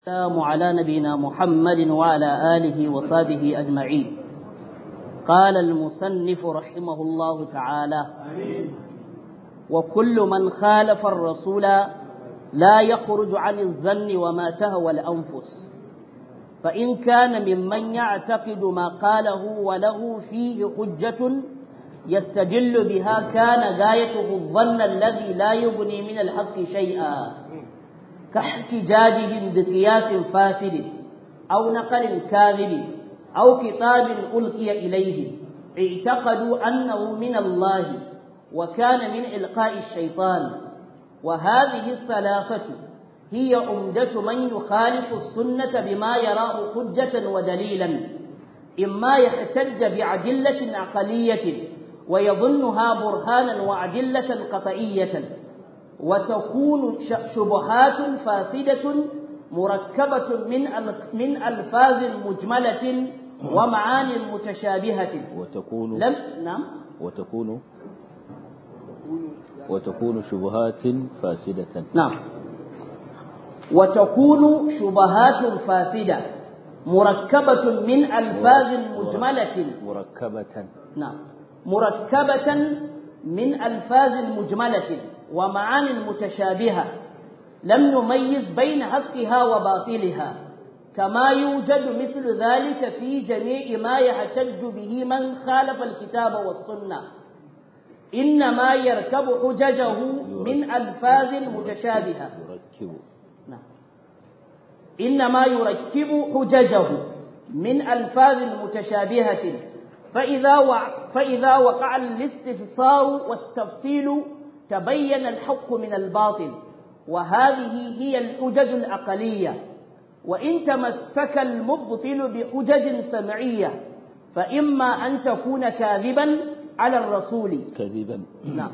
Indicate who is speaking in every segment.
Speaker 1: السلام على نبينا محمد وعلى آله وصحبه أجمعين قال المصنف رحمه الله تعالى وكل من خالف الرسول لا يخرج عن الظن وما تهوى الأنفس فإن كان ممن يعتقد ما قاله وله فيه حجة يستدل بها كان غايته الظن الذي لا يغني من الحق شيئا كاحتجاجهم بقياس فاسد أو نقل كاذب أو كتاب ألقي إليه اعتقدوا أنه من الله وكان من إلقاء الشيطان وهذه الثلاثة هي عمدة من يخالف السنة بما يراه حجة ودليلا إما يحتج بعدلة عقلية ويظنها برهانا وعدلة قطعية وتكون شبهات فاسدة مركبة من من ألفاظ مجملة ومعان متشابهة
Speaker 2: وتكون
Speaker 1: لم نعم
Speaker 2: وتكون وتكون شبهات فاسدة
Speaker 1: نعم وتكون شبهات فاسدة مركبة من ألفاظ مجملة
Speaker 2: مركبة
Speaker 1: نعم مركبة من ألفاظ مجملة ومعان متشابهة لم نميز بين حقها وباطلها كما يوجد مثل ذلك في جميع ما يحتج به من خالف الكتاب والسنة إنما يركب حججه من ألفاظ متشابهة
Speaker 2: يركب
Speaker 1: نعم. إنما يركب حججه من ألفاظ متشابهة فإذا وع فإذا وقع الاستفسار والتفصيل تبين الحق من الباطل وهذه هي الحجج العقلية وإن تمسك المبطل بحجج سمعية فإما أن تكون كاذبا على الرسول
Speaker 2: كذبا
Speaker 1: نعم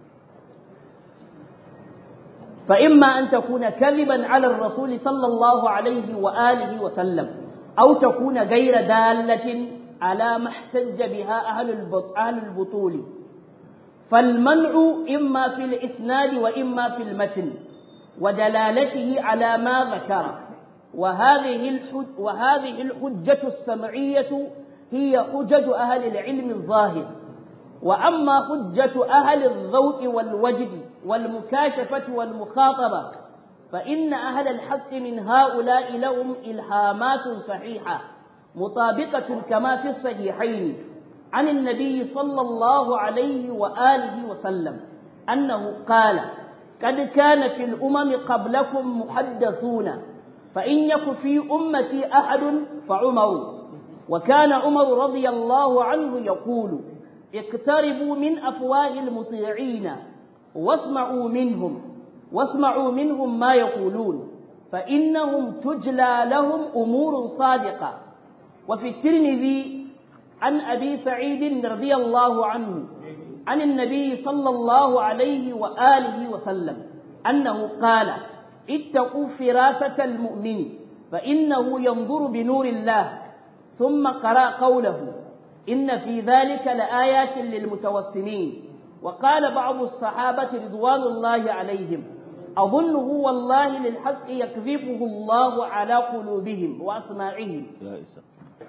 Speaker 1: فإما أن تكون كذبا على الرسول صلى الله عليه وآله وسلم أو تكون غير دالة على ما احتج بها أهل البط- أهل البطول فالمنع إما في الإسناد وإما في المتن ودلالته على ما ذكر وهذه الحج وهذه الحجة السمعية هي حجج أهل العلم الظاهر وأما حجة أهل الذوق والوجد والمكاشفة والمخاطبة فإن أهل الحق من هؤلاء لهم إلهامات صحيحة مطابقة كما في الصحيحين عن النبي صلى الله عليه وآله وسلم أنه قال قد كان في الأمم قبلكم محدثون فإن يك في أمتي أحد فعمر وكان عمر رضي الله عنه يقول اقتربوا من أفواه المطيعين واسمعوا منهم واسمعوا منهم ما يقولون فإنهم تجلى لهم أمور صادقة وفي الترمذي عن أبي سعيد رضي الله عنه عن النبي صلى الله عليه وآله وسلم أنه قال اتقوا فراسة المؤمن فإنه ينظر بنور الله ثم قرأ قوله إن في ذلك لآيات للمتوسمين وقال بعض الصحابة رضوان الله عليهم أظنه والله للحق يكذبه الله على قلوبهم وأسماعهم
Speaker 2: يا إسا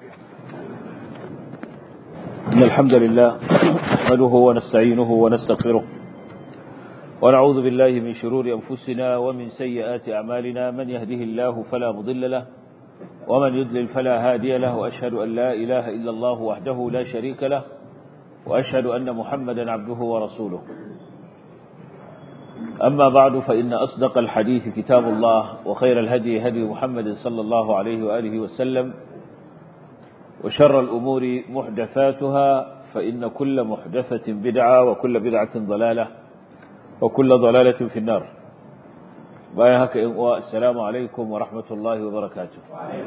Speaker 2: إن الحمد لله نحمده ونستعينه ونستغفره ونعوذ بالله من شرور أنفسنا ومن سيئات أعمالنا من يهده الله فلا مضل له ومن يضلل فلا هادي له وأشهد أن لا إله إلا الله وحده لا شريك له وأشهد أن محمدا عبده ورسوله أما بعد فإن أصدق الحديث كتاب الله وخير الهدي هدي محمد صلى الله عليه وآله وسلم وشر الأمور محدثاتها فإن كل محدثة بدعة وكل بدعة ضلالة وكل ضلالة في النار بايهك السلام عليكم ورحمة الله وبركاته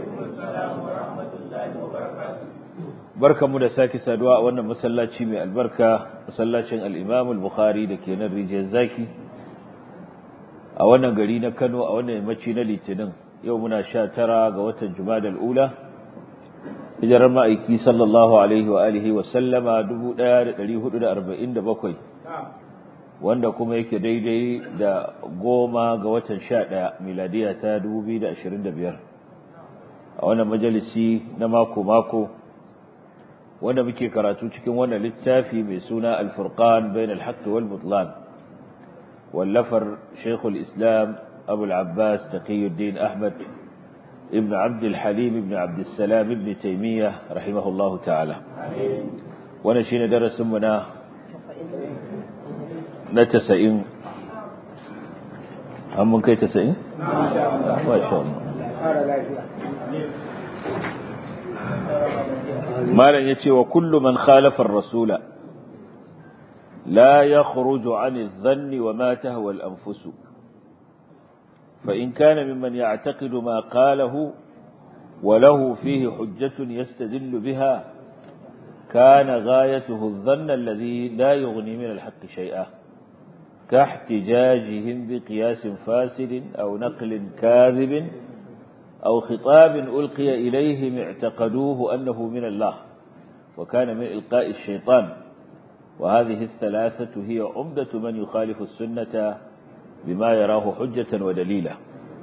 Speaker 2: barka mu da sake saduwa a wannan masallaci mai albarka masallacin al-Imam al-Bukhari da ke nan rijiyar zaki a wannan gari na Kano a wannan yammaci na Litinin yau muna 19 ga watan Jumadal ula hijirar ma'aiki sallallahu alaihi wa alihi wa sallama 1447 wanda kuma yake daidai da goma ga watan sha ɗaya miladiya ta 2025 a wannan majalisi na mako-mako wanda muke karatu cikin wannan littafi mai suna alfurqan bain alhaqqi wal butlan wallafar shaykhul islam abu al-abbas taqiyuddin ahmad ibn abd al-halim ibn abd salam ibn taymiyyah rahimahullahu ta'ala wannan shine darasin mu na na 90 an mun kai 90 masha Allah malam yace wa kullu man khalafa ar-rasula la yakhruju 'an adh-dhanni wa ma tahwa al-anfus fa in kana mimman ya'taqidu ma qalahu wa lahu fihi hujjatun yastadillu biha kana ghayatuhu adh-dhann alladhi la yughni min al-haqqi shay'a كاحتجاجهم بقياس فاسد أو نقل كاذب أو خطاب ألقي إليهم اعتقدوه أنه من الله وكان من إلقاء الشيطان وهذه الثلاثة هي عمدة من يخالف السنة بما يراه حجة ودليلا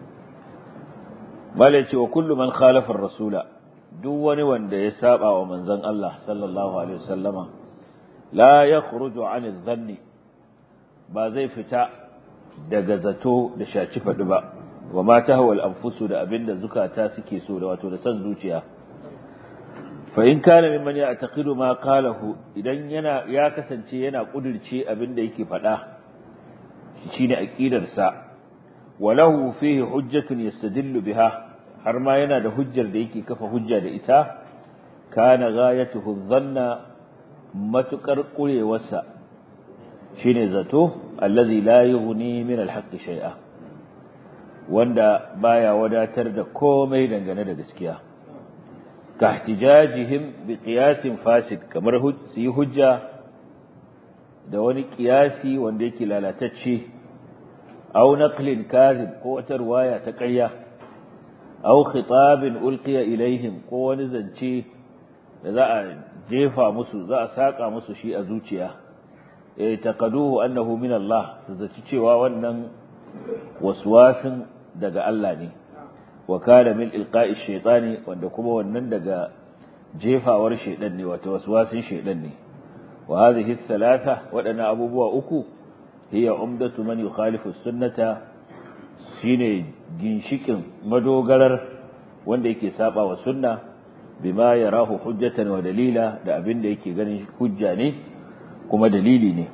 Speaker 2: مالك وكل من خالف الرسول دون وند يسابع ومن زن الله صلى الله عليه وسلم لا يخرج عن الظن ba zai fita daga zato da shaci faɗi ba wa ma tahwal anfusu da abinda zukata suke so da wato da san zuciya fa in kana mimman ya'taqidu ma qalahu idan yana ya kasance yana kudirce abinda yake faɗa shine aqidar sa walahu fihi hujjatun yastadillu biha har ma yana da hujjar da yake kafa hujja da ita kana ghayatuhu dhanna matukar kurewarsa shine zato allazi la yughni min alhaqqi shay'a wanda baya wadatar da komai dangane da gaskiya ka ihtijajihim bi qiyasin fasid kamar su yi hujja da wani qiyasi wanda yake lalatacce aw naqlin kadhib ko wata riwaya ta ƙarya aw khitabin ulqiya ilaihim ko wani zance da za a jefa musu za a saka musu shi a zuciya taqaduhu annahu min Allah su zaci cewa wannan waswasin daga Allah ne wa kana min ilqa'i shaytani wanda kuma wannan daga jefawar shaydan ne wato waswasin shaydan ne wa hadhihi thalatha wadana abubuwa uku hiya umdatu man yukhalifu sunnata shine ginshikin madogarar wanda yake saba wa sunna bima yarahu hujjatan wa dalila da abin da yake ganin hujja ne kuma dalili ne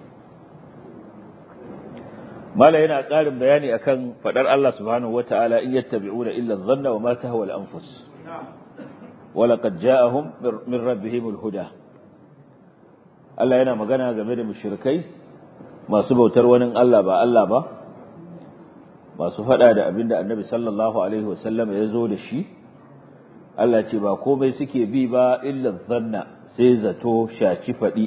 Speaker 2: mala yana ƙarin bayani akan fadar Allah subhanahu wataala in yattabi'una illa adh-dhanna wa ma tahwa al-anfus wa laqad ja'ahum min rabbihim al-huda Allah yana magana game da mushrikai masu bautar wani Allah ba Allah ba masu fada da abinda Annabi sallallahu alaihi wasallam ya zo da shi Allah ce ba komai suke bi ba illa adh-dhanna sai zato shaci fadi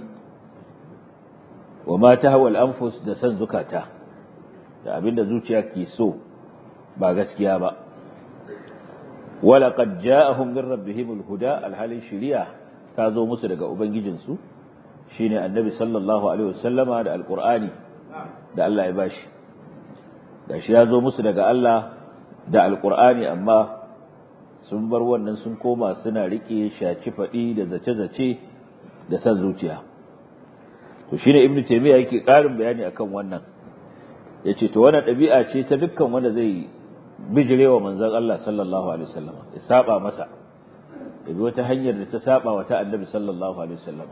Speaker 2: wa ma tahwa al-anfus da san zukata da abinda zuciya ke so ba gaskiya ba wala qad ja'ahum min rabbihim al-huda al-halin shari'a ta zo musu daga ubangijinsu shine annabi sallallahu alaihi wasallama da alqur'ani da Allah ya bashi gashi ya zo musu daga Allah da alqur'ani amma sun bar wannan sun koma suna rike shaci fadi da zace-zace da san zuciya to shine ibnu taymiya yake karin bayani akan wannan yace to wannan dabi'a ce ta dukkan wanda zai bijirewa manzon Allah sallallahu alaihi wasallam ya saba masa ya bi wata hanyar da ta saba wa ta annabi sallallahu alaihi wasallam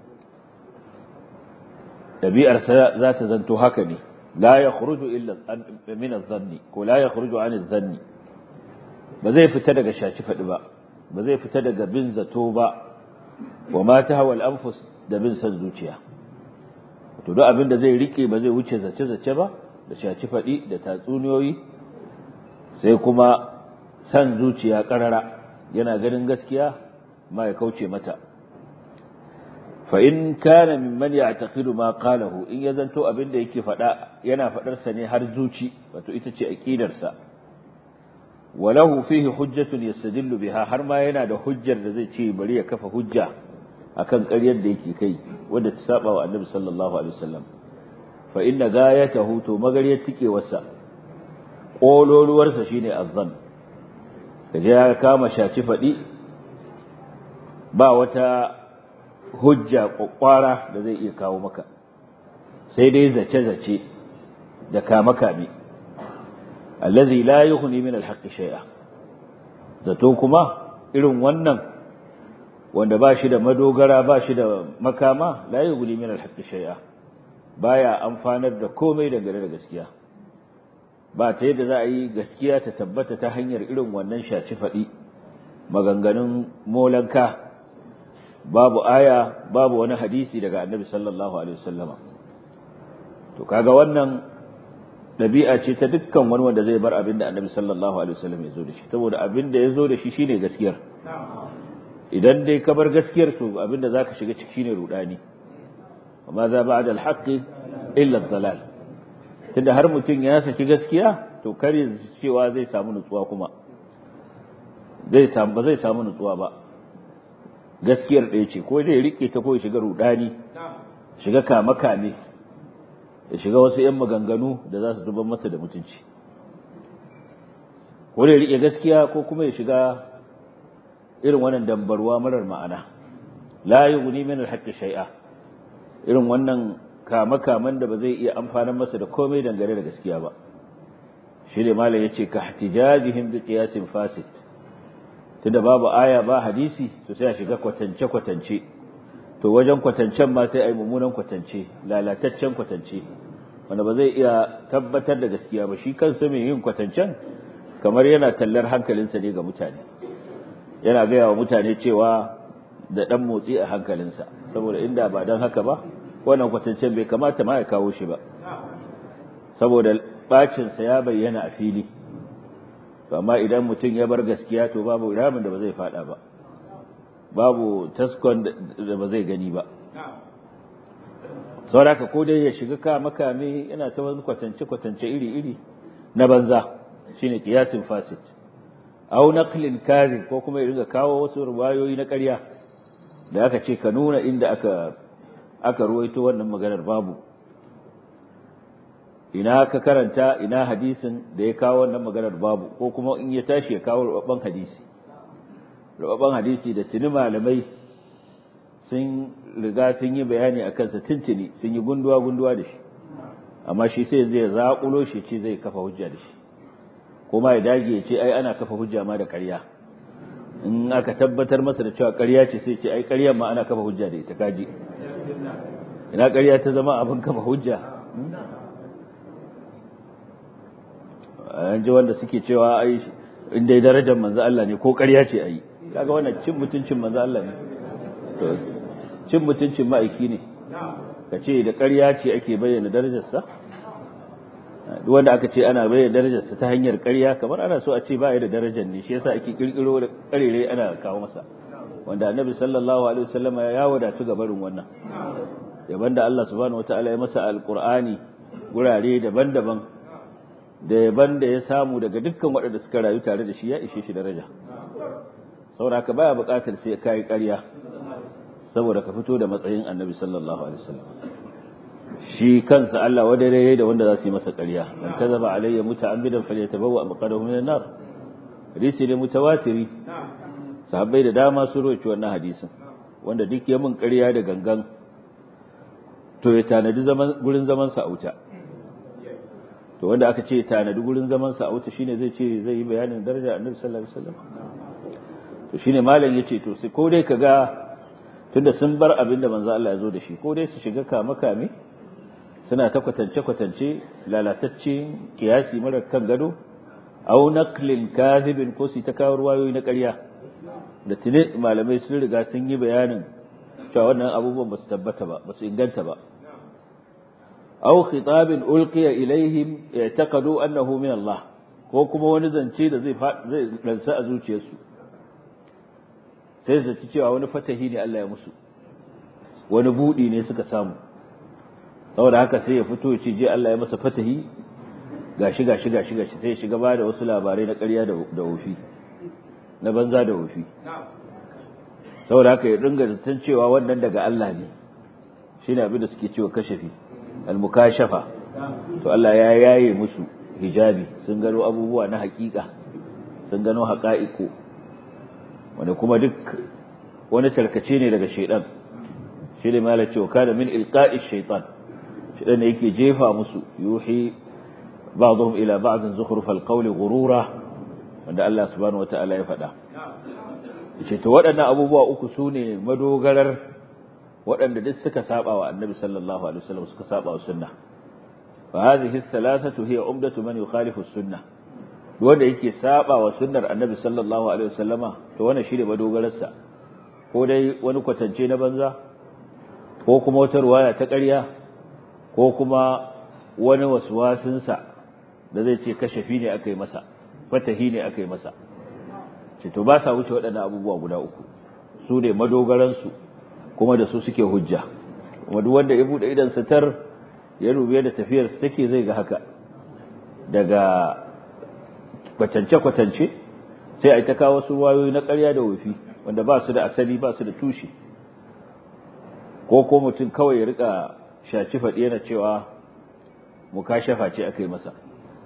Speaker 2: dabi'ar sa za ta zanto haka ne la yakhruju illa min adh-dhanni ko la yakhruju an adh-dhanni ba zai fita daga shaci fadi ba ba zai fita daga bin zato ba wa ma tahwa al-anfus da bin san zuciya to duk abin da zai rike ba zai wuce zace zace ba da shaci fadi da tatsuniyoyi sai kuma san zuciya karara yana ganin gaskiya ma ya kauce mata fa in kana mimman ya'taqidu ma qalahu in ya zanto abin da yake fada yana fadar sa ne har zuci wato ita ce aqidar sa walahu fihi hujjatun yastadillu biha har ma yana da hujjar da zai ce bari ya kafa hujja akan ƙaryar da yake kai wanda ta saba wa annabi sallallahu alaihi wasallam fa inna gayatahu to magariyar tikewarsa kololuwarsa shine azzan kaje ya kama shaci fadi ba wata hujja kwakwara da zai iya kawo maka sai dai zace-zace da kame-kame allazi la yughni min alhaqqi shay'a zato kuma irin wannan wanda ba shi da madogara ba shi da makama la yughni min alhaqqi shay'a baya amfanar da komai dangane da gaskiya ba ta yadda za a yi gaskiya ta tabbata ta hanyar irin wannan shaci faɗi maganganun molanka babu aya babu wani hadisi daga annabi sallallahu alaihi wasallama to kaga wannan dabi'a ce ta dukkan wani wanda zai bar abin da annabi sallallahu alaihi wasallam ya zo da shi saboda abin da ya zo da shi shine gaskiyar idan dai ka bar gaskiyar to abin da zaka shiga ciki shine rudani amma za ba'da al-haqq illa ad-dalal tunda har mutum ya saki gaskiya to kar ya cewa zai samu nutsuwa kuma zai samu ba zai samu nutsuwa ba gaskiyar ɗaya ce ko dai rike ta ko ya shiga rudani shiga kame kame ya shiga wasu ‘yan maganganu da za su duban masa da mutunci ko da ya riƙe gaskiya ko kuma ya shiga irin wannan dambarwa marar ma'ana la yi guni min alhaƙi shai'a irin wannan kama-kaman da ba zai iya amfanin masa da komai dangane da gaskiya ba shi ne malam ya ce ka hatijajihim bi qiyasin fasid tunda babu aya ba hadisi to sai a shiga kwatance-kwatance to wajen kwatancen ma sai a yi mummunan kwatance lalataccen kwatance wanda ba zai iya tabbatar da gaskiya ba shi kansa mai yin kwatancen kamar yana tallar hankalinsa ne ga mutane yana gaya wa mutane cewa da ɗan motsi a hankalinsa saboda inda ba don haka ba wannan kwatancen bai kamata ma ya kawo shi ba saboda bacinsa ya bayyana a fili amma idan mutum ya bar gaskiya to babu ramin da ba zai fada ba babu taskon da ba zai gani ba sauraka ko dai ya shiga ka makame yana ta wani kwatance-kwatance iri-iri na banza shine kiyasin fasit au naqlin kadhib ko kuma ya riga kawo wasu ruwayoyi na ƙarya da aka ce ka nuna inda aka aka ruwaito wannan maganar babu ina ka karanta ina hadisin da ya kawo wannan maganar babu ko kuma in ya tashi ya kawo rubabban hadisi rubabban hadisi da tuni malamai sun riga sun yi bayani a kansa tuntuni sun yi gunduwa gunduwa da shi amma shi sai zai zaƙulo shi ce zai kafa hujja da shi kuma ya dage ya ce ai ana kafa hujja ma da ƙarya in aka tabbatar masa da cewa ƙarya ce sai ce ai ƙaryar ma ana kafa hujja da ita kaji ina ƙarya ta zama abin kafa hujja an ji wanda suke cewa ai in dai darajar manzo Allah ne ko ƙarya ce ai kaga wannan cin mutuncin manzo Allah ne to cin mutuncin ma'aiki ne ka ce da ƙarya ce ake bayyana darajarsa duk wanda aka ce ana bayyana darajarsa ta hanyar ƙarya kamar ana so a ce ba ya da darajar ne shi yasa ake kirkiro da ƙarere ana kawo masa wanda annabi sallallahu alaihi wasallam ya wadatu ga barin wannan yaban da Allah subhanahu wataala ya masa alqur'ani gurare daban-daban da yaban da ya samu daga dukkan waɗanda suka rayu tare da shi ya ishe shi daraja saboda haka baya buƙatar sai kai ƙarya saboda ka fito da matsayin annabi sallallahu alaihi wasallam shi kansa Allah wadare yayi da wanda za su yi masa ƙarya man kazaba alayya muta'ammidan falyatabawwa maqadahu minan nar hadisi ne mutawatiri sahabbai da dama sun roci wannan hadisin wanda duk ya mun ƙarya da gangan to ya tanadi zaman gurin zaman sa auta to wanda aka ce tanadi gurin zaman sa auta shine zai ce zai yi bayanin daraja annabi sallallahu alaihi wasallam to shine malam yace to sai ko dai kaga tunda sun bar abin da manzo Allah ya zo da shi ko dai su shiga kame kame suna ta kwatance kwatance lalatacce kiyasi mara kan gado aw naqlin kadhibin ko su ta kawo ruwayoyi na ƙarya da tuni malamai sun riga sun yi bayanin cewa wannan abubuwan ba su tabbata ba ba su inganta ba aw khitabin ulqiya ilaihim ya'taqadu annahu min Allah ko kuma wani zance da zai zai ransa a zuciyarsu sai zaci cewa wani fatahi ne Allah ya musu wani budi ne suka samu saboda haka sai ya fito ce je Allah ya masa fatahi gashi gashi gashi gashi sai ya shiga ba da wasu labarai na ƙarya da wofi na banza da wofi saboda haka ya dinga zaton cewa wannan daga Allah ne shine abin da suke cewa kashafi al-mukashafa to Allah ya yaye musu hijabi sun gano abubuwa na hakika sun gano haƙa'iku wanda kuma duk wani tarkace ne daga shaidan shi ne mala cewa kada min ilqa'i shaitan shaidan ne yake jefa musu yuhi ba'dhum ila ba'd zukhrufal qawli ghurura wanda Allah subhanahu wata'ala ya faɗa yace to waɗannan abubuwa uku sune madogarar waɗanda duk suka saba wa annabi sallallahu alaihi wasallam suka saba wa sunna fa hadhihi thalathatu hiya umdatu man yukhalifu as-sunnah wanda yake saba wa sunnar annabi sallallahu alaihi wasallama to wannan shine madogararsa ko dai wani kwatance na banza ko kuma wata ruwaya ta ƙarya ko kuma wani waswasinsa da zai ce kashafi ne aka yi masa fatahi ne aka yi masa ce to ba sa wuce waɗannan abubuwa guda uku su ne madogaransu kuma da su suke hujja kuma duk wanda ya buɗe idan satar ya rube da tafiyarsa take zai ga haka daga kwatance-kwatance sai a yi ta kawo wasu wayoyi na ƙarya da wufi wanda ba su da asali ba su da tushe ko ko mutum kawai ya rika shaci faɗi yana cewa mukashafa ce aka yi masa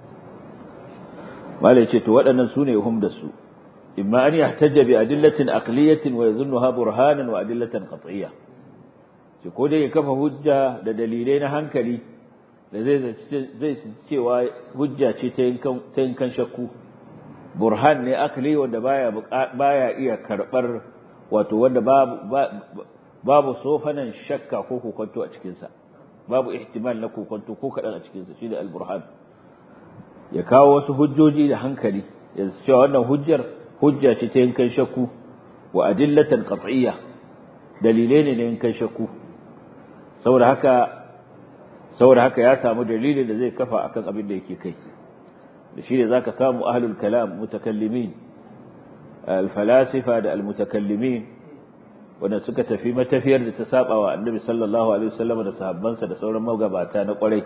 Speaker 2: malai ce to waɗannan su ne hum da su imma an yahtajja bi adillatin aqliyatin wa yadhunnuha burhanan wa adillatan qat'iyya ce ko dai ya kafa hujja da dalilai na hankali da zai zai cewa hujja ce ta yankan shakku burhan ne akali wanda baya baya iya karbar wato wanda babu babu sofanan shakka ko kokonto a cikin sa babu ihtimal na kokonto ko kadan a cikin sa shine al-burhan ya kawo wasu hujjoji da hankali ya cewa wannan hujjar hujja ce ta yankan shakku wa adillatan qat'iyya dalilai ne na yankan shakku saboda haka saboda haka ya samu dalilin da zai kafa akan abin da yake kai da shi ne zaka samu ahlul kalam mutakallimin al-falasifa da al-mutakallimin wanda suka tafi matafiyar da ta saba wa annabi sallallahu alaihi wasallam da sahabbansa da sauran magabata na kwarai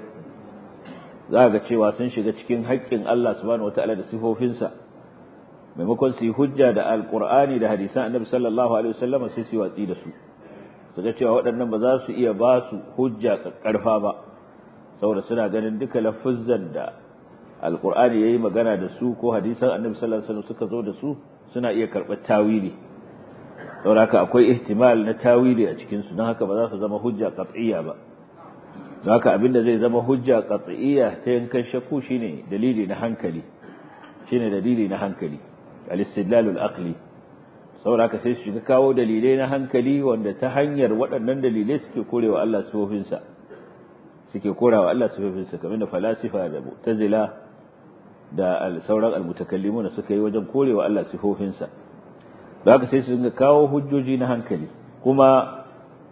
Speaker 2: za ga cewa sun shiga cikin haƙƙin Allah subhanahu wataala da sifofinsa maimakon su yi hujja da alqur'ani da hadisan annabi sallallahu alaihi wasallam sai su yi watsi da su su ga cewa waɗannan ba za su iya ba su hujja ƙarfa ba saboda suna ganin duka lafuzzan da alkur'ani yayi magana da su ko hadisan annabi sallallahu alaihi wasallam suka zo da su suna iya karɓar tawili saboda haka akwai ihtimal na tawili a cikin su don haka ba za su zama hujja qat'iyya ba don haka abinda zai zama hujja qat'iyya ta yankan shakku shine dalili na hankali shine dalili na hankali al-istidlalul aqli saboda haka sai su shiga kawo dalilai na hankali wanda ta hanyar waɗannan dalilai suke korewa Allah sifofinsa suke korawa Allah sifofinsa kamar da falasifa da mu'tazila da sauran almutakallimuna suka yi wajen korewa Allah sifofinsa da haka sai su dinga kawo hujjoji na hankali kuma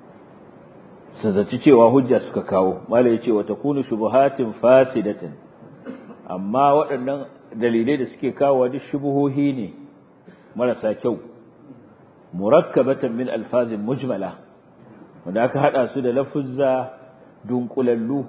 Speaker 2: su zaci cewa hujja suka kawo malai yace wa takunu shubuhatin fasidatin amma waɗannan dalilai da suke kawo duk shubuhohi ne marasa kyau murakkabatan min alfazin mujmala wanda aka hada su da lafuzza dunkulallu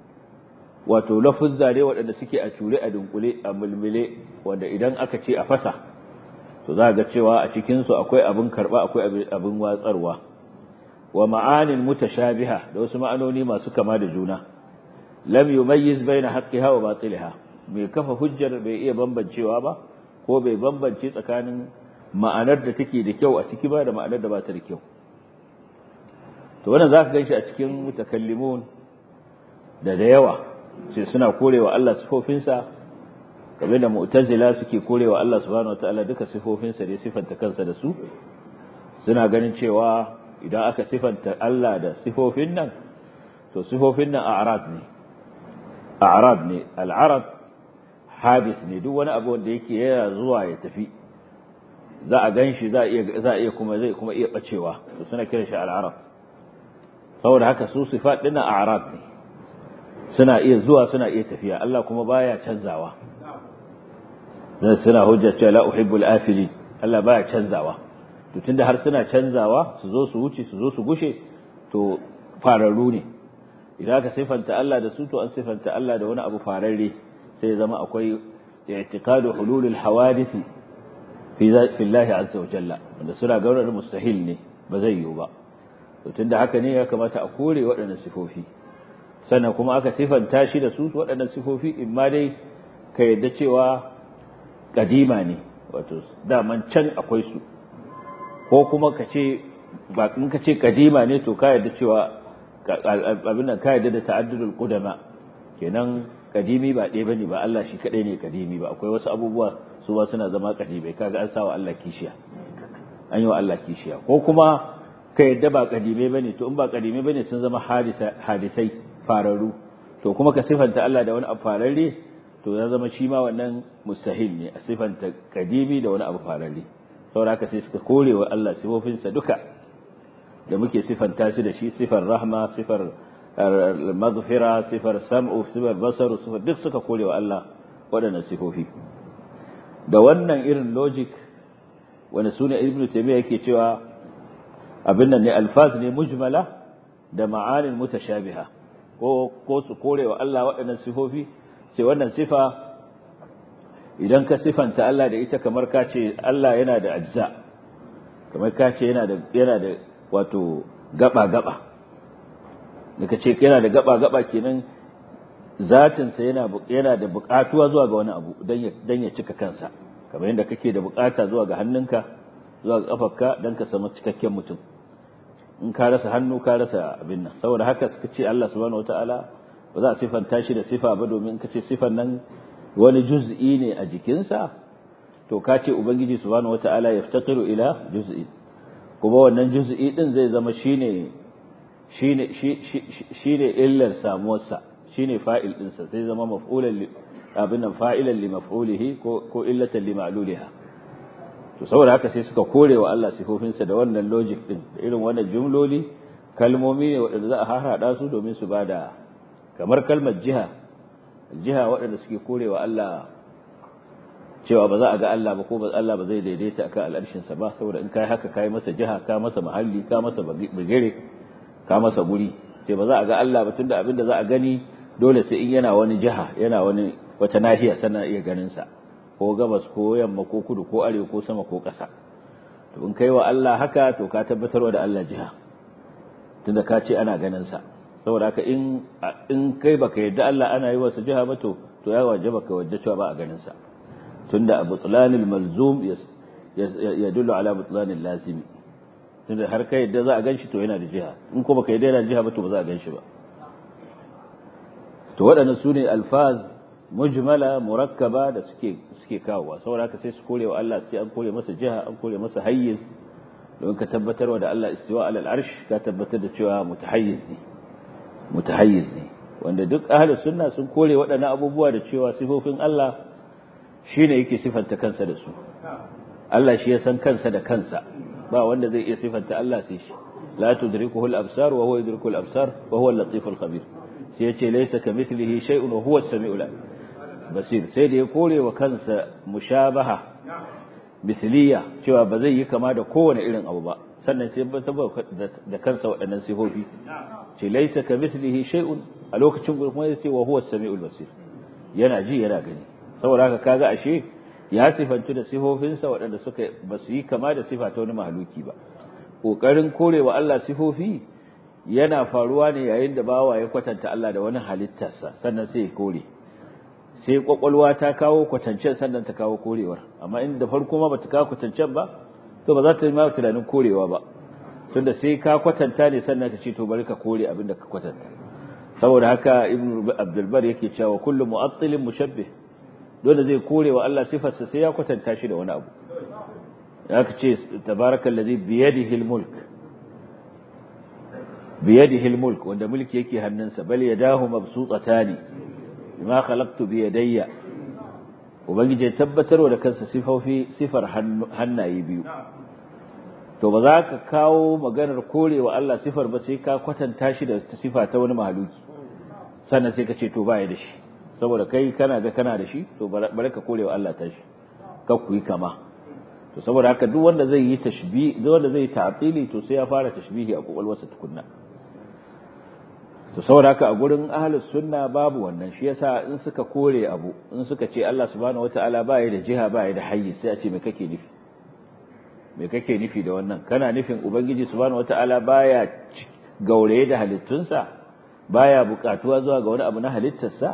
Speaker 2: wato lafuzza ne waɗanda suke a ture a dunkule a mulmule wanda idan aka ce a fasa to za ga cewa a cikin su akwai abin karba akwai abin watsarwa wa ma'anin mutashabiha da wasu ma'anoni masu kama da juna lam yumayyiz baina haqqiha wa batiliha mai kafa hujjar bai iya bambancewa ba ko bai bambance tsakanin ma'anar da take da kyau a ciki ba da ma'anar da ba ta da kyau to wannan zaka ganshi a cikin mutakallimun da da yawa sai suna korewa Allah sifofinsa kamar da mu'tazila suke korewa Allah subhanahu wataala duka sifofinsa da sifanta kansa da su suna ganin cewa idan aka sifanta Allah da sifofin nan to sifofin nan a'rad ne a'rad ne al'arad hadith ne duk wani abu wanda yake yana zuwa ya tafi za a ganshi za a iya za a iya kuma zai kuma iya bacewa to suna kiran shi al'arad saboda haka su sifat dinnan a'rad ne suna iya zuwa suna iya tafiya Allah kuma baya canzawa zai suna hujja cewa la uhibbul afilin Allah baya canzawa to tunda har suna canzawa su zo su wuce su zo su gushe to fararru ne idan aka sifanta Allah da su to an sifanta Allah da wani abu fararre sai zama akwai i'tiqadu hululul hawadith fi fi Allah azza wa jalla wanda suna ga wannan mustahil ne ba zai yiwu ba to tunda haka ne ya kamata a kore waɗannan sifofi sannan kuma aka sifanta shi da su waɗannan sifofi in ma dai ka yadda cewa kadima ne wato daman can akwai su ko kuma ka ce ba in ka ce kadima ne to ka yadda cewa abin nan ka yadda da ta'addudul qudama kenan kadimi ba ɗaya bane ba Allah shi kadai ne kadimi ba akwai wasu abubuwa su ba suna zama kadimai kaga an sawa Allah kishiya an yi wa Allah kishiya ko kuma ka yadda ba kadimai bane to in ba kadimai bane sun zama hadisai fararu to kuma ka sifanta Allah da wani abu fararre to ya zama shi ma wannan mustahil ne a sifanta kadimi da wani abu fararre saboda haka sai suka kore wa Allah sifofinsa duka da muke sifanta shi da shi sifar rahma sifar maghfira sifar sam'u sifar basaru sifar duk suka kore wa Allah waɗannan sifofi da wannan irin logic wani suna ibnu taymiya yake cewa abin nan ne alfaz ne mujmala da ma'anin mutashabiha ko ko su kore wa Allah waɗannan sifofi sai wannan sifa idan ka sifanta Allah da ita kamar ka ce Allah yana da ajza kamar ka ce yana da yana da wato gaba gaba da ka ce yana da gaba gaba kenan zatin sa yana yana da buƙatuwa zuwa ga wani abu dan ya dan ya cika kansa kamar yadda kake da buƙata zuwa ga hannunka zuwa ga kafarka dan ka samu cikakken mutum in ka rasa hannu ka rasa abin nan saboda haka suka ce Allah subhanahu wataala ba za a sifanta shi da sifa ba domin ka ce sifan nan wani juz'i ne a jikinsa to ka ce ubangiji subhanahu wataala yaftaqiru ila juz'i kuma wannan juz'i din zai zama shine shine shine illar samuwarsa shine fa'il dinsa zai zama maf'ulan abin nan fa'ilan li maf'ulihi ko ko illatan li ma'luliha to saboda haka sai suka kore wa Allah sifofinsa da wannan logic din da irin wannan jumloli kalmomi ne waɗanda za a harhaɗa su domin su bada kamar kalmar jiha jiha waɗanda suke kore wa Allah cewa ba za a ga Allah ba ko ba Allah ba zai daidaita akan al'arshin sa ba saboda in kai haka kai masa jiha ka masa mahalli ka masa bigire ka masa guri sai ba za a ga Allah ba tunda abin da za a gani dole sai in yana wani jiha yana wani wata nahiya sannan iya ganin sa ko gabas ko yamma ko kudu ko arewa ko sama ko ƙasa to in kai wa Allah haka to ka tabbatarwa da Allah jiha tunda ka ce ana ganin sa saboda haka in in kai baka yadda Allah ana yi wasa jiha ba to to ya wajaba ka wadda cewa ba a ganin sa tunda abu tulanil malzum yadullu ala butlanil lazimi tunda har kai yadda za a ganshi to yana da jiha in ko baka yadda yana jiha ba to ba za a ganshi ba to waɗannan su ne alfaz mujmala murakkaba da suke suke kawowa saboda haka sai su kore wa Allah sai an kore masa jiha an kore masa hayyiz don ka tabbatarwa da Allah istiwa alal arsh ka tabbatar da cewa mutahayyiz ne mutahayyiz ne wanda duk ahlus sunna sun kore waɗannan abubuwa da cewa sifofin Allah shine yake sifanta kansa da su Allah shi ya san kansa da kansa ba wanda zai iya sifanta Allah sai shi la tudrikuhu al-absar wa huwa yudriku al-absar wa huwa al-latif al-khabir sai yace laysa kamithlihi shay'un wa huwa as-sami'ul basir sai da ya kore wa kansa mushabaha misliya cewa ba zai yi kama da kowane irin abu ba sannan sai ba da kansa waɗannan sifofi ce laysa kamithlihi shay'un a lokacin kuma yace wa huwa as-sami'ul basir yana ji yana gani saboda haka kaga ashe ya sifantu da sifofinsa waɗanda suka ba su yi kama da sifa ta wani mahaluki ba ƙoƙarin korewa Allah sifofi yana faruwa ne yayin da bawa ya kwatanta Allah da wani halittarsa sannan sai ya kore sai kwakwalwa ta kawo kwatancen sannan ta kawo korewar amma in da farko ma bata kawo kwatancen ba to ba za ta yi ma tunanin korewa ba tunda sai ka kwatanta ne sannan ka ce to bari ka kore abin da ka kwatanta saboda haka ibn abdulbar yake cewa kullu mu'attilin mushabbih dole zai kore wa Allah sifarsa sai ya kwatanta shi da wani abu aka ce tabarakal ladhi biyadihi almulk biyadihi almulk wanda mulki yake hannunsa bal yadahu mabsutatani bima khalaqtu biyadayya ubangiji ya tabbatarwa da kansa sifofi sifar hannaye biyu to ba za ka kawo maganar korewa Allah sifar ba sai ka kwatanta shi da sifa ta wani mahaluki sannan sai ka ce to baya da shi saboda kai kana ga kana da shi to bari ka korewa Allah ta shi ka ku yi kama to saboda haka duk wanda zai yi tashbih duk wanda zai ta'tili to sai ya fara tashbihi a kokolwarsa tukunna to saboda haka a gurin ahlus sunna babu wannan shi yasa in suka kore abu in suka ce Allah subhanahu wataala ba ya da jiha ba ya da hayyi sai a ce me kake nufi me kake nufi da wannan kana nufin ubangiji subhanahu wataala baya gauraye da halittunsa baya bukatuwa zuwa ga wani abu na halittarsa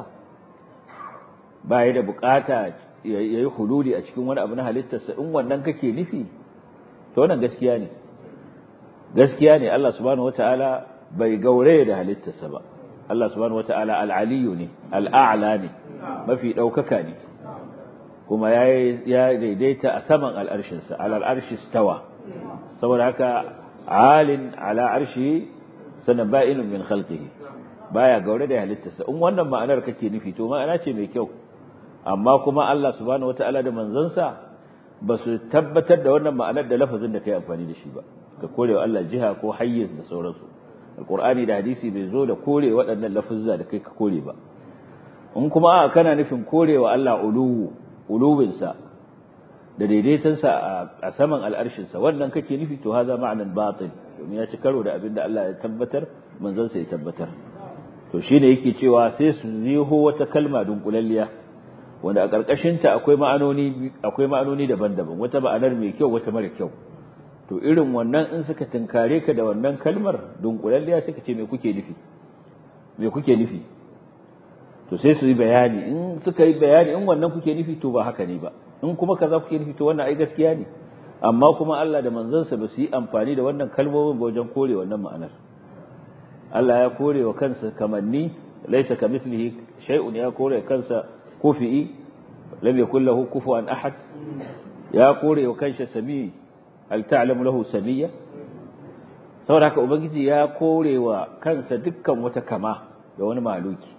Speaker 2: baya da bukata yayi hululi a cikin wani abu na halittarsa in wannan kake nufi to wannan gaskiya ne gaskiya ne Allah subhanahu wataala bai gaure da halittarsa ba Allah subhanahu wataala al-aliyu ne al-a'la ne mafi daukaka ne kuma ya daidaita a saman al'arshinsa alal arshi stawa saboda haka alin ala arshi sannan ba'inun min khalqihi baya gaure da halittarsa in wannan ma'anar kake nufi to ma'ana ce mai kyau amma kuma Allah subhanahu wataala da manzansa ba su tabbatar da wannan ma'anar da lafazin da kai amfani da shi ba ka kore wa Allah jiha ko hayyiz da sauransu alqur'ani da hadisi bai zo da kore waɗannan lafuzza da kai ka kore ba in kuma a kana nufin korewa Allah uluwu uluwinsa da daidaitansa a saman al'arshinsa wannan kake nufi to haza ma'anan batil domin ya ci karo da abin da Allah ya tabbatar manzansa ya tabbatar to shine yake cewa sai su ziho wata kalma dunkulalliya wanda a ƙarƙashinta akwai ma'anoni akwai ma'anoni daban-daban wata ma'anar mai kyau wata mara kyau to irin wannan in suka tinkare ka da wannan kalmar dunkulalliya suka ce me kuke nufi me kuke nufi to sai su yi bayani in suka yi bayani in wannan kuke nufi to ba haka ne ba in kuma kaza kuke nufi to wannan ai gaskiya ne amma kuma Allah da manzansa ba su yi amfani da wannan kalmomin ba wajen kore wannan ma'anar Allah ya kore wa kansa kamanni laysa kamithlihi shay'un ya kore kansa kufi'i lam yakul lahu kufuwan ahad ya kore wa kansa sami hal ta'lamu lahu samiyya saboda haka ubangiji ya kore wa kansa dukkan wata kama da wani maluki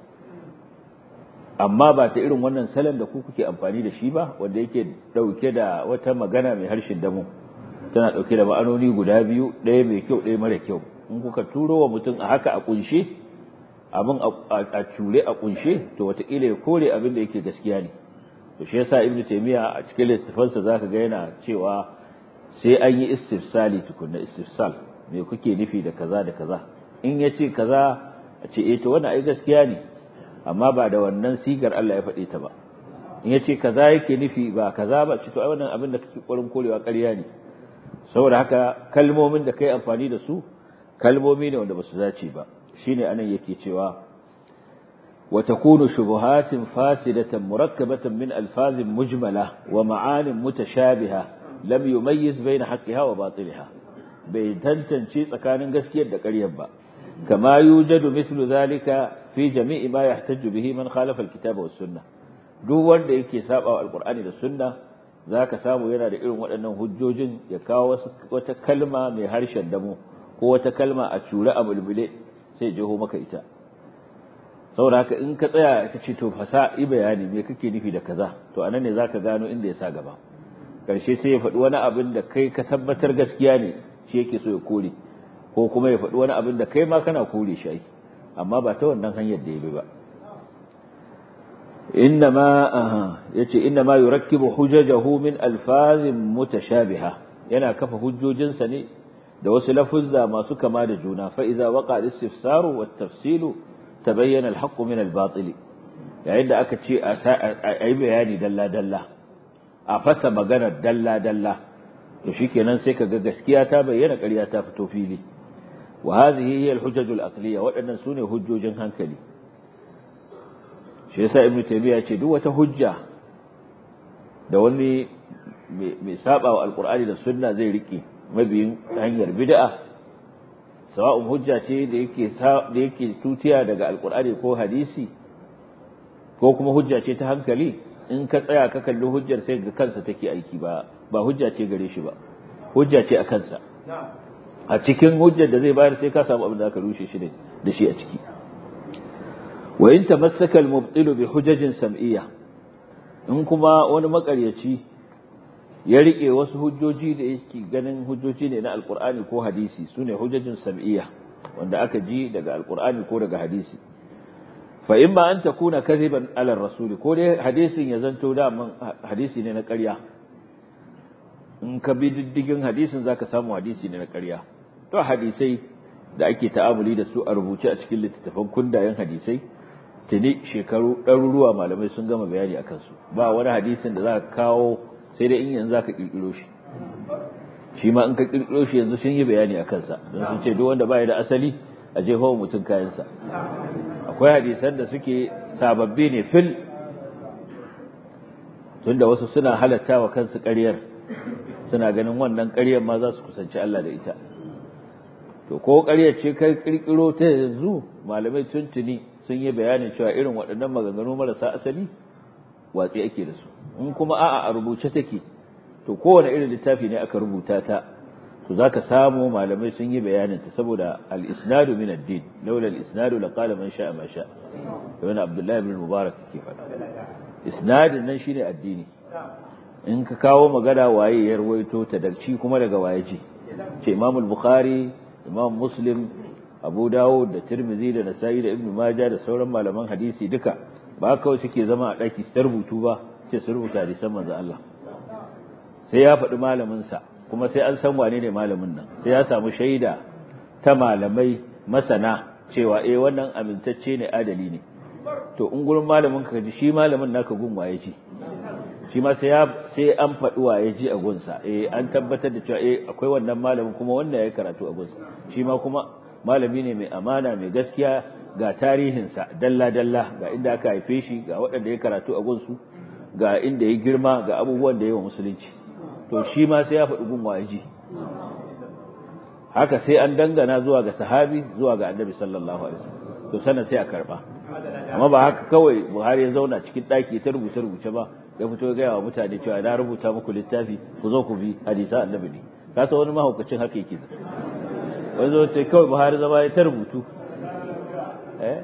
Speaker 2: amma ba ta irin wannan salon da ku kuke amfani da shi ba wanda yake dauke da wata magana mai harshen damu tana dauke da ma'anoni guda biyu ɗaya mai kyau ɗaya mara kyau in kuka turo wa mutum a haka a kunshe abin a cure a kunshe to wataƙila ya kore abin da yake gaskiya ne to shi yasa ibnu taymiya a cikin littafansa zaka ga yana cewa sai an yi istifsali tukunna istifsal me kuke nufi da kaza da kaza in yace kaza a ce eh to wannan ai gaskiya ne amma ba da wannan sigar Allah ya faɗe ta ba in yace kaza yake nufi ba kaza ba ce to ai wannan abin da kake ƙoƙarin korewa ƙarya ne saboda haka kalmomin da kai amfani da su kalmomi ne wanda basu dace ba shine anan yake cewa wa takunu shubuhatin fasidatan murakkabatan min alfazin mujmala wa ma'anin mutashabiha lam yumayyiz bayna haqqiha wa batiliha bai tantance tsakanin gaskiyar da ƙaryar ba kama yujadu mislu zalika fi jami'i ma yahtaju bihi man khalafa alkitaba was sunnah duk wanda yake saba wa alqur'ani da sunna zaka samu yana da irin waɗannan hujjojin ya kawo wata kalma mai harshen damo ko wata kalma a cure a bulbule sai jeho maka ita saboda haka in ka tsaya ka ce to fasa yi bayani me kake nufi da kaza to anan ne zaka gano inda ya sa gaba karshe sai ya faɗi wani abin da kai ka tabbatar gaskiya ne shi yake so ya kore ko kuma ya faɗi wani abin da kai ma kana kore shi amma ba ta wannan hanyar da ya bi ba innama yace innama yurakkibu hujajahu min alfazin mutashabiha yana kafa hujjojinsa ne da wasu lafuzza masu kama da juna fa idza waqa al-istifsaru wat tafsilu tabayyana al-haqqu min al-batil yayin da aka ce a yi bayani dalla dalla a fasa maganar dalla dalla to shikenan sai kaga gaskiya ta bayyana ƙarya ta fito fili wa hadhihi hiya al-hujaj al-aqliyya waɗannan sune hujjojin hankali shi yasa ibnu taymiya ce duk wata hujja da wani mai saba wa alqur'ani da sunna zai rike mabiyin hanyar bid'a sawa'un hujja ce da yake da yake tutiya daga alqur'ani ko hadisi ko kuma hujja ce ta hankali in ka tsaya ka kalli hujjar sai ga kansa take aiki ba ba hujja ce gare shi ba hujja ce a kansa a cikin hujjar da zai bayar sai ka samu abin da aka rushe shi da shi a ciki wa in tamassaka al-mubtilu bi hujajin sam'iyya in kuma wani makaryaci ya rike wasu hujjoji da yake ganin hujjoji ne na alqur'ani ko hadisi sune hujjajin sam'iyya wanda aka ji daga alqur'ani ko daga hadisi fa imma an takuna kadhiban ala rasuli ko dai hadisin ya zanto da hadisi ne na ƙarya in ka bi diddigin hadisin zaka samu hadisi ne na ƙarya to hadisai da ake ta'amuli da su a rubuce a cikin littattafan kundayen hadisai tuni shekaru ɗaruruwa malamai sun gama bayani a kansu ba wani hadisin da za ka kawo sai dai in yanzu za ka ƙirƙiro shi shi ma in ka ƙirƙiro shi yanzu sun yi bayani a kansa don sun ce duk wanda baya da asali a jeho mutum kayansa akwai hadisan da suke sababbi ne fil tunda wasu suna halatta wa kansu ƙaryar suna ganin wannan ƙaryar ma za su kusanci Allah da ita to ko ƙaryar ce kai kirkiro ta yanzu malamai tuntuni sun yi bayanin cewa irin waɗannan maganganu marasa asali watsi ake da su in kuma a'a a rubuce take to kowane irin littafi ne aka rubuta ta to zaka samu malamai sun yi bayanin ta saboda al-isnadu min ad-din laula al-isnadu laqala man sha'a ma sha'a wani abdullahi ibn mubarak ke faɗa isnadin nan shine addini in ka kawo magana waye ya rawaito ta dalci kuma daga waye ji ce imam al-bukhari imam muslim abu dawud da tirmidhi da nasa'i da ibnu majah da sauran malaman hadisi duka ba kawai suke zama a daki su rubutu ba ce su rubuta hadisan manzo Allah sai ya faɗi malamin sa kuma sai an san wane ne malamin nan sai ya samu shaida ta malamai masana cewa eh wannan amintacce ne adali ne to in gurin malamin ka ji shi malamin naka gun waye ji shi ma sai sai an faɗi waye ji a gunsa eh an tabbatar da cewa eh akwai wannan malamin kuma wanda ya karatu a gunsa shi ma kuma malami ne mai amana mai gaskiya ga tarihinsa dalla dalla ga inda aka haife shi ga waɗanda ya karatu a gunsu ga inda ya girma ga abubuwan da ya wa musulunci to shi ma sai ya faɗi gun waye ji haka sai an dangana zuwa ga sahabi zuwa ga annabi sallallahu alaihi wasallam to sannan sai a karba amma ba haka kawai Buhari ya zauna cikin daki ta rubuce rubuce ba ya fito ga yawa mutane cewa na rubuta muku littafi ku zo ku bi hadisa annabi ne ka san wani mahaukacin haka yake zai wani zo ce kawai Buhari zama ya ta rubutu eh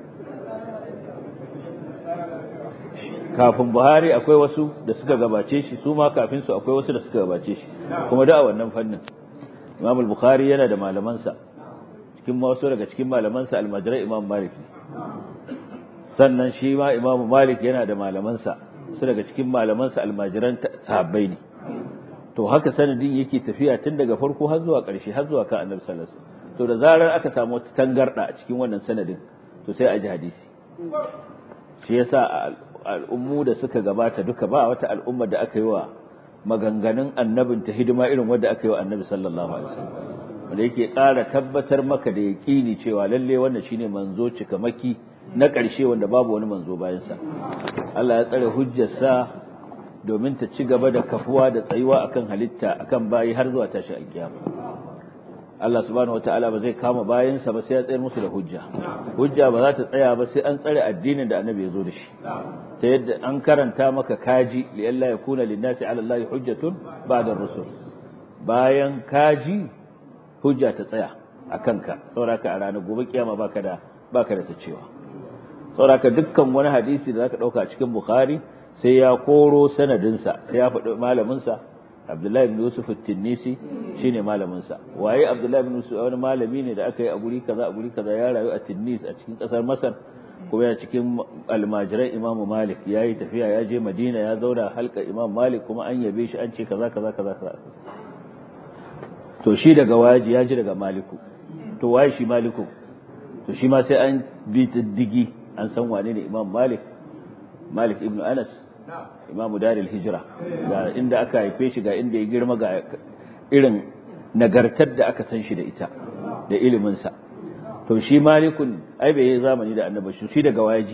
Speaker 2: kafin Buhari akwai wasu da suka gabace shi su ma kafin su akwai wasu da suka gabace shi kuma da a wannan fannin Imam al-Bukhari yana da malamansa cikin wasu daga cikin malamansa almajirai Imam Malik sannan shi ma Imam Malik yana da malamansa su daga cikin malamansa almajiran sahabbai ne to haka sanadin yake tafiya tun daga farko har zuwa ƙarshe har zuwa kan Annabi sallallahu alaihi wasallam to da zarar aka samu wata tangarda a cikin wannan sanadin to sai a ji hadisi shi yasa al'ummu da suka gabata duka ba wata al'umma da aka yi wa maganganun annabin ta hidima irin wanda aka yi wa annabi sallallahu alaihi wasallam wanda yake ƙara tabbatar maka da yaƙini cewa lalle wannan shine manzo cikamaki na ƙarshe wanda babu wani manzo bayan sa Allah ya tsare hujjarsa domin ta ci gaba da kafuwa da tsayuwa akan halitta akan bayi har zuwa tashi alkiyama Allah subhanahu wataala ba zai kama bayansa ba sai ya tsayar musu da hujja hujja ba za ta tsaya ba sai an tsare addinin da annabi ya zo da shi ta yadda an karanta maka kaji li alla yakuna linnasi ala allahi hujjatun ba'da rusul bayan kaji hujja ta tsaya a kanka sauraka a ranar gobe kiyama baka da baka da ta cewa sauraka dukkan wani hadisi da zaka dauka cikin bukhari sai ya koro sanadinsa sai ya faɗi malaminsa Abdullahi ibn Yusuf at-Tinnisi shine malamin sa waye Abdullahi ibn Yusuf wani malami ne da aka yi a guri kaza a guri kaza ya rayu a Tinnis a cikin kasar Masar kuma yana cikin almajirai Imam Malik yayi tafiya ya je Madina ya zauna halka Imam Malik kuma an yabe shi an ce kaza kaza kaza kaza to shi daga waji ya ji daga Maliku to waye shi Maliku to shi ma sai an bi diddigi an san wane ne Imam Malik Malik ibn Anas imamu daril hijira ga inda aka haife shi ga inda ya girma ga irin nagartar da aka san shi da ita da iliminsa to shi malikun ai bai yi zamani da annabi shi daga waji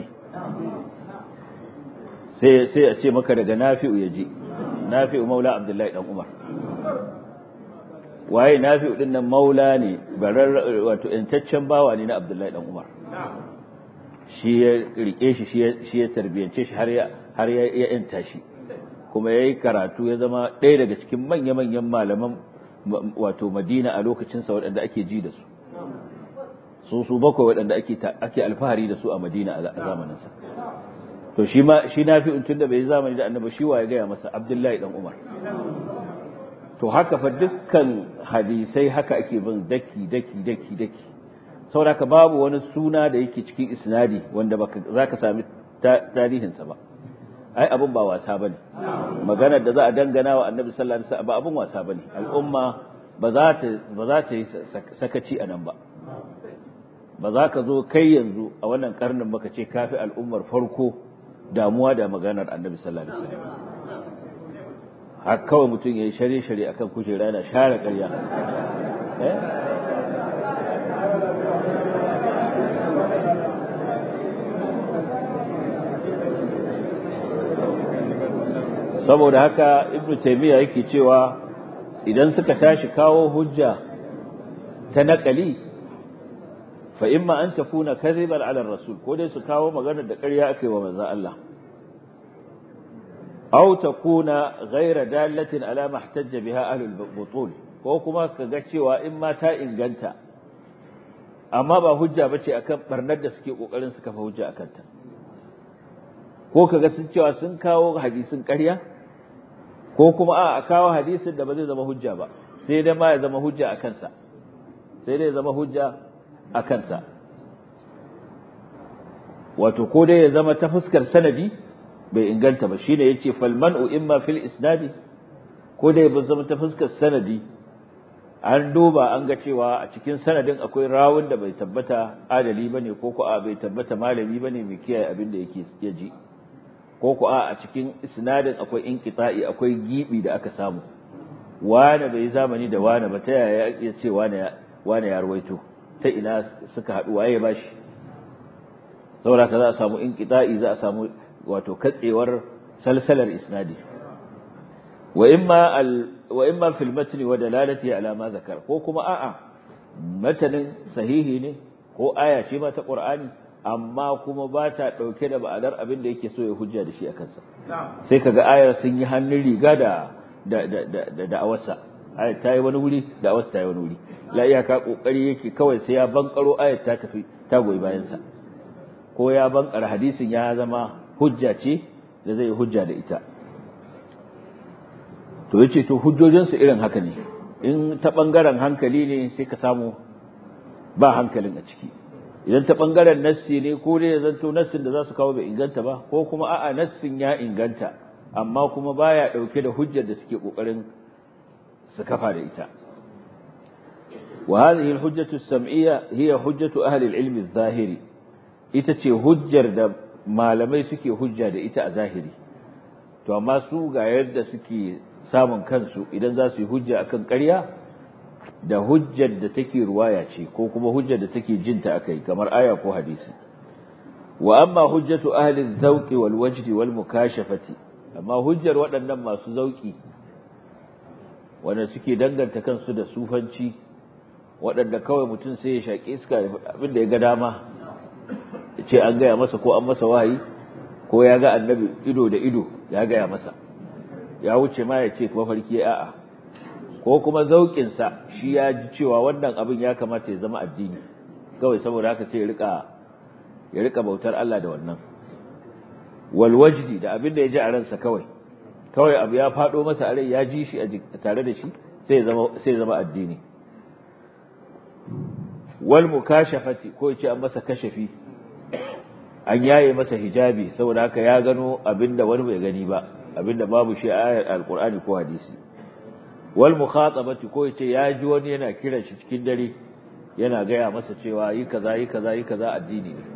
Speaker 2: sai sai a ce maka daga nafi'u ya ji nafi'u maula abdullahi dan umar waye nafi'u din nan maula ne barar wato intaccen bawa ne na abdullahi dan umar shi ya rike shi shi ya tarbiyance shi har ya har ya yanta shi kuma ya yi karatu ya zama ɗaya daga cikin manya-manyan malaman wato madina a lokacinsa waɗanda ake ji da su su su bakwai waɗanda ake alfahari da su a madina a zamaninsa to shi ma shi na fi tun da bai zamani da annaba shi wa ya gaya masa abdullahi dan umar to haka fa dukkan hadisai haka ake bin daki daki daki daki saboda babu wani suna da yake cikin isnadi wanda za ka sami tarihinsa ba ai abin ba wasa bane maganar da za a dangana wa annabi sallallahu alaihi wasallam ba abin wasa bane al'umma ba za ta ba za ta yi sakaci a nan ba ba za ka zo kai yanzu a wannan karnin baka ce kafi al'ummar farko damuwa da maganar annabi sallallahu alaihi wasallam har kawai mutum ya yi shari shari akan kujera yana share ƙarya eh saboda haka ibnu taymiya yake cewa idan suka tashi kawo hujja ta naqali fa imma an takuna kadhiban ala rasul ko dai su kawo magana da ƙarya akai wa manzon Allah aw takuna ghayra dalatin ala mahtajja biha ahlul butul ko kuma kaga cewa in ma ta inganta amma ba hujja bace akan barnar da suke kokarin su kafa hujja akan ta ko kaga sun cewa sun kawo hadisin ƙarya ko kuma a a kawo hadisin da ba zai zama hujja ba sai dai ma ya zama hujja a kansa sai dai ya zama hujja a kansa wato ko dai ya zama ta fuskar sanadi bai inganta ba shine yace fal man'u imma fil isnadi ko dai ba zama ta fuskar sanadi an duba an ga cewa a cikin sanadin akwai rawun da bai tabbata adali bane ko ko a bai tabbata malami bane mai kiyaye abin da yake ya ji ko ko a cikin isnadin akwai inqita'i akwai gibi da aka samu wane bai zamani da wane ba ta yaya ya ce wane wane ya ruwaito ta ina suka haɗu waye ya bashi saboda ka za a samu inqita'i za a samu wato katsewar salsalar isnadi wa imma al wa imma fil matni wa dalalati ala ma zakar ko kuma a'a matanin sahihi ne ko aya ce ma ta qur'ani amma kuma ba ta dauke da ba'adar abin da yake so ya hujja da shi a kansa sai kaga ayar sun yi hannun riga da da da da da'awarsa ayar ta yi wani wuri da'awarsa ta yi wani wuri la iyaka kokari yake kawai sai ya bankaro ayar ta tafi ta goyi bayan sa ko ya bankara hadisin ya zama hujja ce da zai hujja da ita to yace to hujjojinsu irin haka ne in ta bangaren hankali ne sai ka samu ba hankalin a ciki idan ta bangaren nassi ne ko dai ya zanto nassin da za su kawo bai inganta ba ko kuma a'a nassin ya inganta amma kuma baya dauke da hujjar da suke kokarin su kafa da ita wa hadhihi al-hujjatu as-sam'iyya hiya hujjatu ahli al-ilm adh-dhahiri ita ce hujjar da malamai suke hujja da ita a zahiri to amma su ga yadda suke samun kansu idan za su yi hujja akan ƙarya da hujjar da take ruwaya ce ko kuma hujjar da take jinta akai kamar aya ko hadisi wa amma hujjatu ahli az-zawqi wal wajdi wal mukashafati amma hujjar waɗannan masu zauki wanda suke danganta kansu da sufanci waɗanda kawai mutum sai ya shaƙi iska abin da ya ga dama ce an gaya masa ko an masa wahayi ko ya ga annabi ido da ido ya gaya masa ya wuce ma ya ce mafarki a'a ko kuma zauƙinsa shi ya ji cewa wannan abin ya kamata ya zama addini kawai saboda haka sai ya rika ya rika bautar Allah da wannan wal wajdi da abin da ya ji a ransa kawai kawai abu ya faɗo masa a rai ya ji shi a tare da shi sai ya zama sai ya zama addini wal mukashafati ko ya ce an masa kashafi an yaye masa hijabi saboda haka ya gano abinda wani bai gani ba abinda babu shi a ayar alqur'ani ko hadisi wal mukhatabati ko yace ya ji wani yana kiran shi cikin dare yana gaya masa cewa yi kaza yi kaza yi kaza addini ne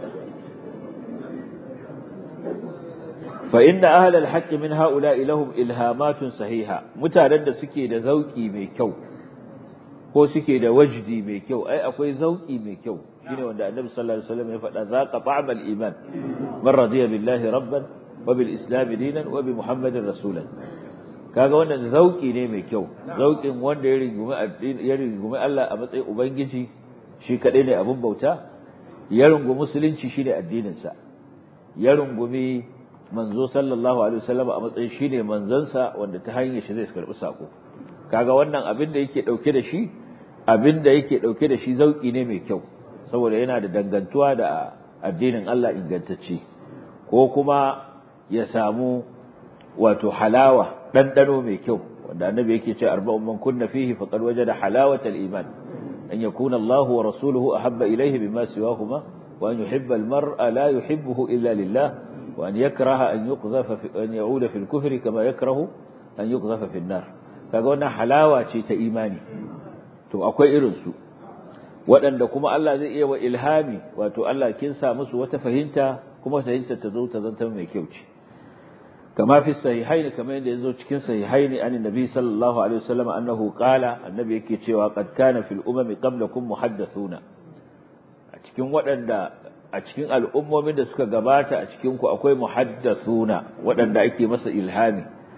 Speaker 2: fa inna ahla alhaq min haula'i lahum ilhamatun sahiha mutanen da suke da zauki mai kyau ko suke da wajdi mai kyau ai akwai zauki mai kyau shine wanda annabi sallallahu alaihi wasallam ya faɗa zaqa ta'mal iman man radiya billahi rabban wa bil islam dinan wa bi muhammadin rasulan kaga wannan zauki ne mai kyau zaukin wanda ya rungumi addini ya rungumi Allah a matsayin ubangiji shi kadai ne abun bauta ya rungumi musulunci shine addinin sa ya rungumi manzo sallallahu alaihi wasallam a matsayin shine manzansa wanda ta hanyar shi zai karbi sako kaga wannan abin da yake dauke da shi abin da yake dauke da shi zauki ne mai kyau saboda yana da dangantuwa da addinin Allah ingantacce ko kuma ya samu wato halawa ɗanɗano mai kyau wanda annabi yake ce arba'un man kunna fihi faqad wajada halawata al-iman an yakuna Allah wa rasuluhu ahabba ilayhi bima siwahuma wa an yuhibba al-mar'a la yuhibbuhu illa lillah wa an yakraha an yuqdhafa fi an ya'uda fi al-kufri kama yakrahu an yuqdhafa fi an-nar kaga wannan halawa ce ta imani to akwai irin su waɗanda kuma Allah zai iya wa ilhami wato Allah kin sa musu wata fahimta kuma fahimtar ta zo ta zanta mai kyau ce كما في الصحيحين كما ينزو cikin sahihaini an annabi sallallahu alaihi wasallam annahu qala annabi yake cewa qad kana fil umam qablakum muhaddathuna a cikin waɗanda a cikin al'ummomin da suka gabata a cikin ku akwai muhaddathuna waɗanda ake masa ilhami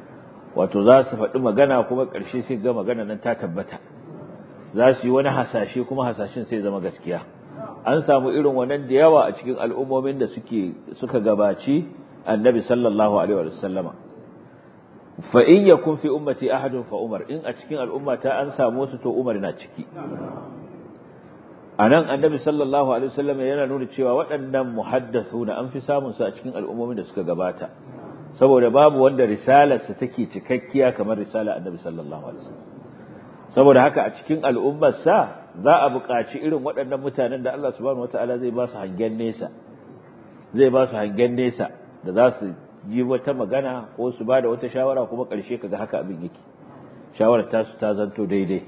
Speaker 2: wato za su faɗi magana kuma ƙarshe sai ga magana nan ta tabbata za su yi wani hasashe kuma hasashen sai zama gaskiya an samu irin wannan da yawa a cikin al'ummomin da suke suka gabaci annabi sallallahu alaihi wa sallama fa in yakun fi ummati ahadun fa umar in a cikin al'ummata an samu su to umar na ciki anan annabi sallallahu alaihi wasallam yana nuna cewa waɗannan muhaddathuna an fi samun su a cikin al'ummomin da suka gabata saboda babu wanda risalarsa take cikakkiya kamar risala annabi sallallahu alaihi wasallam saboda haka a cikin al'ummarsa za a buƙaci irin waɗannan mutanen da Allah subhanahu wataala zai ba su hangen nesa zai ba su hangen nesa da za su ji wata magana ko su ba da wata shawara kuma ƙarshe kaga haka abin yake shawarar tasu ta zanto daidai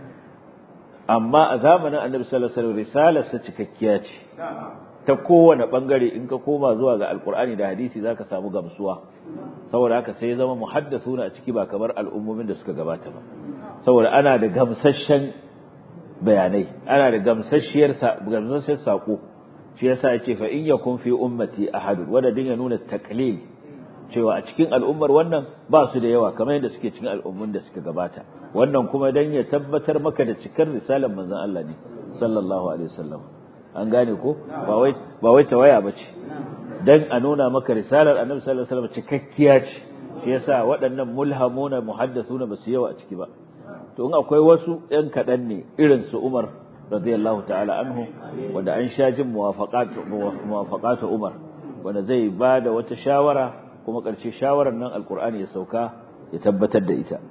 Speaker 2: amma a zamanin annabi sallallahu alaihi wasallam risalarsa cikakkiya ce ta kowane bangare in ka koma zuwa ga alkur'ani da hadisi zaka samu gamsuwa saboda haka sai ya zama muhaddathuna a ciki ba kamar al'ummomin da suka gabata ba saboda ana da gamsasshen bayanai ana da gamsasshiyar gamsasshiyar sako shi yasa yace fa in yakun fi ummati ahad wanda din ya nuna taqlil cewa a cikin al'ummar wannan ba su da yawa kamar yadda suke cikin al'ummun da suka gabata wannan kuma dan ya tabbatar maka da cikar risalar manzon Allah ne sallallahu alaihi wasallam an gane ko ba wai ba wai tawaya bace dan a nuna maka risalar annabi sallallahu alaihi wasallam cikakkiya ce shi yasa waɗannan mulhamuna muhaddathuna ba su yawa a ciki ba to in akwai wasu ɗan kaɗan ne irin su Umar radiyallahu ta'ala anhu wanda an sha jin muwafaqat muwafaqat Umar wanda zai ba da wata shawara kuma ƙarshe shawarar nan alqur'ani ya sauka ya tabbatar da ita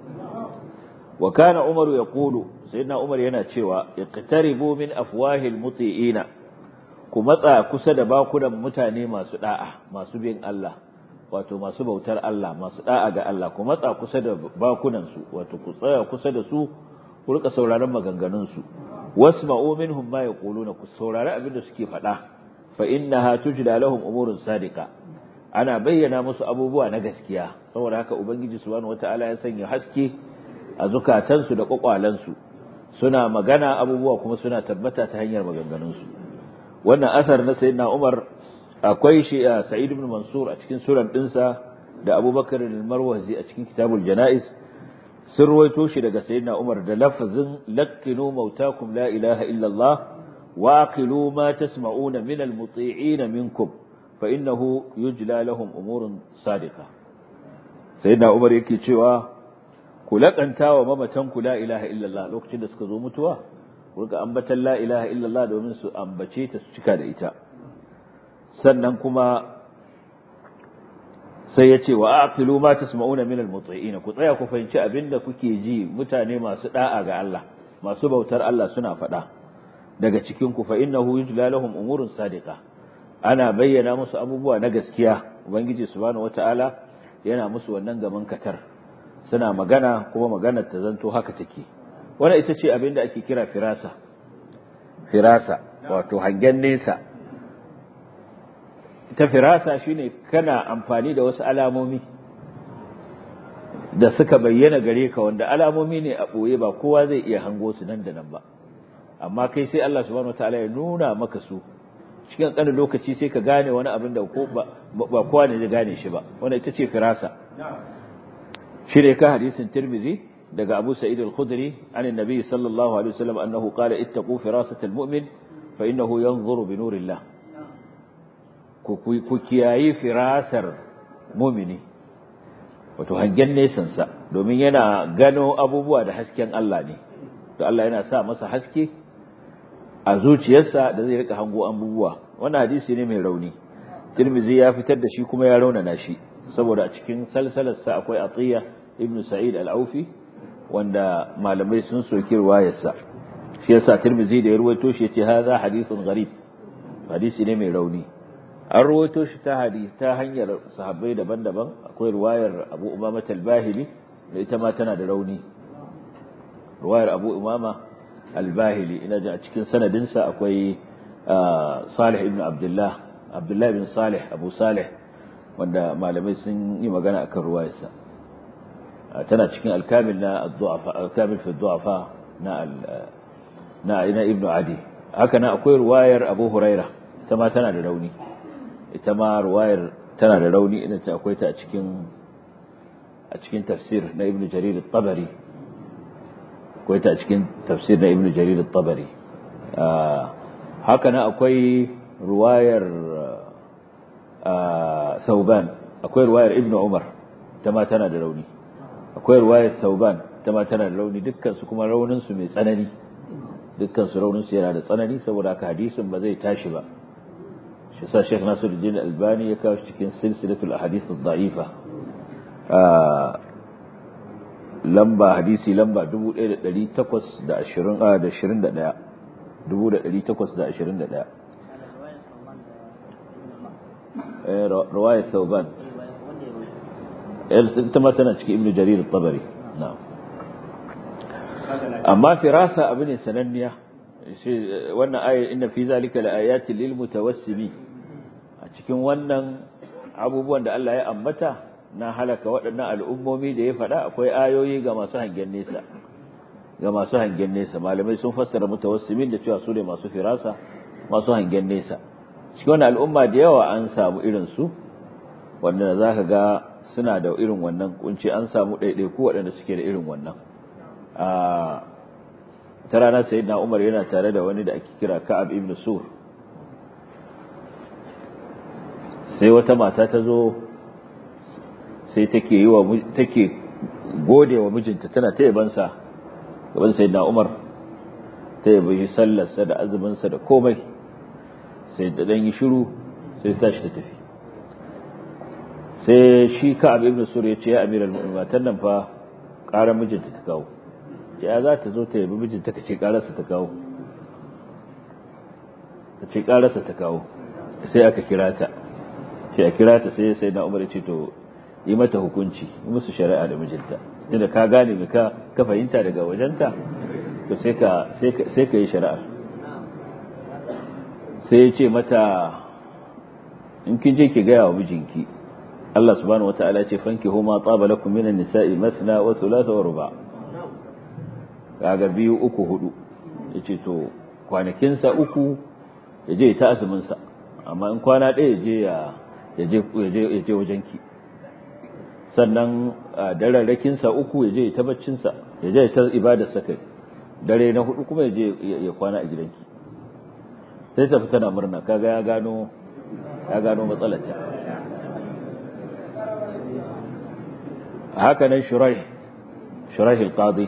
Speaker 2: wa kana Umar yaqulu sayyidina Umar yana cewa iqtaribu min afwahil muti'ina ku matsa kusa da bakunan mutane masu da'a masu bin Allah wato masu bautar Allah masu da'a ga Allah ku matsa kusa da bakunan su wato ku tsaya kusa da su ku rika sauraron maganganun su wasma'u minhum ma yaquluna ku saurari abin da suke faɗa fa innaha tujda lahum umurun sadiqa ana bayyana musu abubuwa na gaskiya saboda haka ubangiji subhanahu wataala ya sanya haske a zukatansu da kwakwalansu suna magana abubuwa kuma suna tabbata ta hanyar maganganunsu wannan asar na sayyidina Umar akwai shi a Sa'id ibn Mansur a cikin suran dinsa da Abubakar al-Marwazi a cikin Kitabul Janaiz sun ruwaito shi daga sayyidina Umar da lafazin lakkinu mautakum la ilaha illa Allah wa aqilu ma tasma'una min al-muti'in minkum fa innahu yujla lahum umurun sadiqa sayyidina Umar yake cewa ku laƙanta wa mamatan ku la ilaha illallah lokacin da suka zo mutuwa ku rika ambatan la ilaha illallah domin su ambace ta su cika da ita sannan kuma sai ya ce wa aqilu ma tasma'una min al-muti'in ku tsaya ku fahimci abinda kuke ji mutane masu da'a ga Allah masu bautar Allah suna faɗa daga cikin ku fa innahu yujla lahum umurun sadiqa ana bayyana musu abubuwa na gaskiya ubangiji subhanahu wata'ala yana musu wannan gaman katar suna magana kuma maganar ta zanto haka take wannan ita ce abin da ake kira firasa firasa wato hangen nesa ta firasa shine kana amfani da wasu alamomi da suka bayyana gare ka wanda alamomi ne a ɓoye ba kowa zai iya hango su nan da nan ba amma kai sai Allah subhanahu wataala ya nuna maka su cikin ƙanin lokaci sai ka gane wani abin da ba kowa ne zai gane shi ba wanda ita ce firasa shi ne ka hadisin tirmidhi daga abu sa'id al-khudri an annabi sallallahu alaihi wasallam annahu qala ittaqu firasat al-mu'min fa innahu yanzuru bi nurillah ku ku kiyayi firasar mu'mini wato hangen nesan sa domin yana gano abubuwa da hasken Allah ne to Allah yana sa masa haske a zuciyarsa da zai rika hango abubuwa wannan hadisi ne mai rauni tirmidhi ya fitar da shi kuma ya raunana shi saboda a cikin salsalarsa akwai atiya ibn sa'id al-aufi wanda malamai sun soki riwayarsa shi yasa tirmizi da ya ruwaito shi yace hadha hadithun gharib hadisi ne mai rauni an ruwaito shi ta hadisi ta hanyar sahabbai daban-daban akwai riwayar Abu Umama al-Bahili da ita ma tana da rauni riwayar Abu Umama al-Bahili ina ji a cikin sanadinsa akwai Salih ibn Abdullah Abdullah ibn Salih Abu Salih wanda malamai sun yi magana akan ruwayarsa tana cikin alkamil na ad-du'afa alkamil fi ad-du'afa na na ina ibnu adi haka nan akwai ruwayar abu huraira ita ma tana da rauni ita ma ruwayar tana da rauni ina ta akwai ta a cikin a cikin tafsir na ibn jarir al-tabari akwai ta a cikin tafsir na ibn jarir al-tabari haka nan akwai ruwayar sauban akwai ruwayar ibn umar ta ma tana da rauni akwai ruwayar sauban ta ma tana da rauni dukkan su kuma raunin su mai tsanani dukkan su raunin su yana da tsanani saboda haka hadisin ba zai tashi ba shi sa Sheikh Nasiruddin Albani ya kawo cikin silsilatul ahadith ad-da'ifa lamba hadisi lamba 1820 da 21 1821 رواية ثوبان ita ma tana cikin ibnu jarir al-tabari na'am amma firasa abu ne sananniya wannan ayar inna fi zalika laayatin lil mutawassimi a cikin wannan abubuwan da Allah ya ambata na halaka waɗannan al'ummomi da ya faɗa akwai ayoyi ga masu hangen nesa ga masu hangen nesa malamai sun fassara mutawassimin da cewa su ne masu firasa masu hangen nesa cikin wannan al'umma da yawa an samu irin su wanda za ka ga suna da irin wannan kunci an samu ɗaiɗaiku waɗanda suke da irin wannan ta rana sai na umar yana tare da wani da ake kira ka'ab ibn sur sai wata mata ta zo sai take yi wa take gode wa mijinta tana ta yabansa gaban sai na umar ta yabi sallarsa da azuminsa da komai sai da ɗan yi shiru sai tashi ta tafi sai shi ka'ab ibn sur ya ce ya amiral mu'minin matan nan fa ƙarar mijinta ta kawo ce ya za ta zo ta yabi mijinta ka ce ƙararsa ta kawo ta ce ƙararsa ta kawo sai aka kira ta ce a kira ta sai sai na umar ce to yi mata hukunci yi musu shari'a da mijinta tunda ka gane me ka ka fahimta daga wajenta to sai ka sai ka yi shari'a sai ya ce mata in kin je ki gaya wa mijinki Allah subhanahu wata'ala ce fankihu ma taba lakum minan nisa'i mathna wa thulatha wa ruba kaga biyu uku hudu yace to kwanakin sa uku yaje ta azumin sa amma in kwana ɗaya yaje ya yaje yaje yaje wajenki sannan dararrakin sa uku yaje ta baccin sa yaje ta ibadar sa kai dare na hudu kuma yaje ya kwana a gidanki sai ta fita na murna kaga ya gano ya gano matsalar ta haka nan shurai shurai al-qadi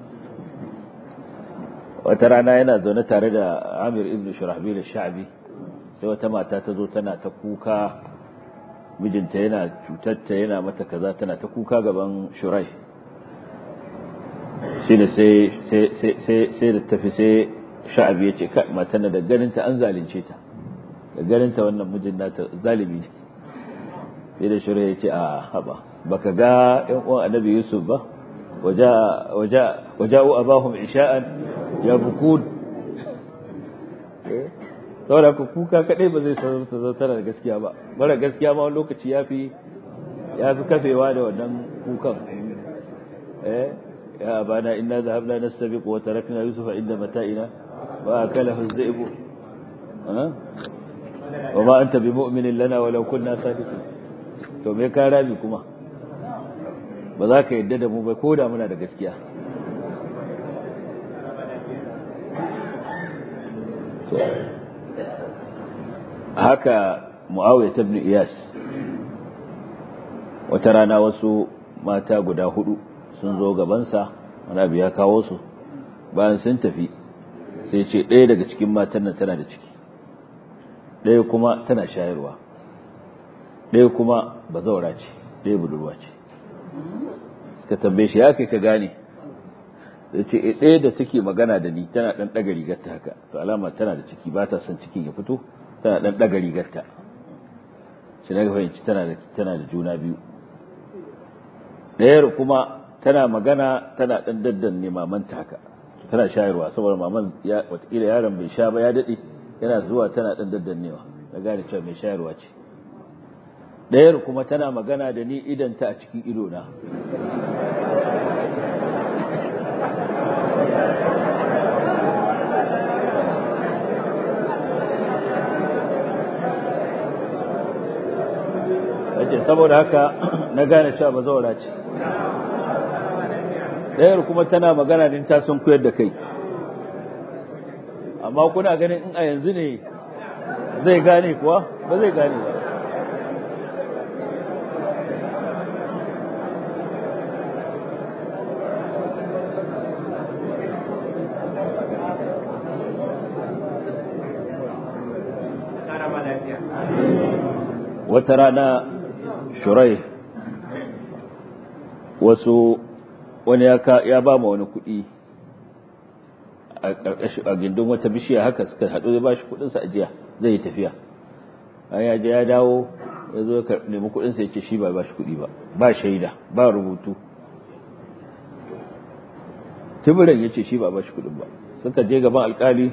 Speaker 2: wata rana yana zaune tare da Amir ibn Shurahbil al-Sha'bi sai wata mata ta zo tana ta kuka mijinta yana cutarta yana mata kaza tana ta kuka gaban shurai shine sai sai sai sai da tafi sai Sha'bi ya ce kai matan da ganinta an zalunce ta da ganinta wannan mijin nata zalimi ne sai da shurai ya ce a haba baka ga ƴan uwan annabi yusuf ba waja'u abahum isha'an yabkun saboda ku kuka kadai ba zai sanar ta tana da gaskiya ba mara gaskiya ma wani lokaci yafi yafi kafewa da wannan kukan eh ya abana inna dhahabna nastabiqu wa tarakna yusufa inda mata'ina wa akalahu az-zi'bu wa ma anta bimu'minin lana walau kunna sadiqin to me ka rabi kuma ba za ka yadda da mu ba ko da muna da gaskiya haka mu'awiyar ta ibn iyas wata rana wasu mata guda hudu sun zo gabansa wani abu ya kawo su bayan sun tafi sai ce ɗaya daga cikin matan nan tana da ciki ɗaya kuma tana shayarwa ɗaya kuma bazaura ce ɗaya budurwa ce suka tambaye shi ya kai ka gane da ce ɗaya da take magana da ni tana ɗan ɗaga rigarta haka to alama tana da ciki ba ta son cikin ya fito tana ɗan ɗaga rigarta shi na fahimci tana da tana da juna biyu ɗayar kuma tana magana tana ɗan daddan ne mamanta haka tana shayarwa saboda maman watakila yaron bai sha ba ya daɗe yana zuwa tana ɗan daddannewa na gane cewa mai shayarwa ce ɗayar kuma tana magana da ni idanta a cikin idona yace saboda haka na gane cewa ba zaura ce ɗayar kuma tana magana din ta sun koyar da kai amma kuna ganin in a yanzu ne zai gane kuwa ba zai gane ba wata rana shurai wasu wani ya ba ma wani kuɗi a gindin wata bishiya haka suka haɗu ya ba shi kuɗinsa a jiya zai yi tafiya an ya je ya dawo ya zo ya nemi kuɗinsa ya ce shi ba ba shi kuɗi ba ba shaida ba rubutu tibirin ya ce shi ba ba shi kuɗin ba suka je gaban alkali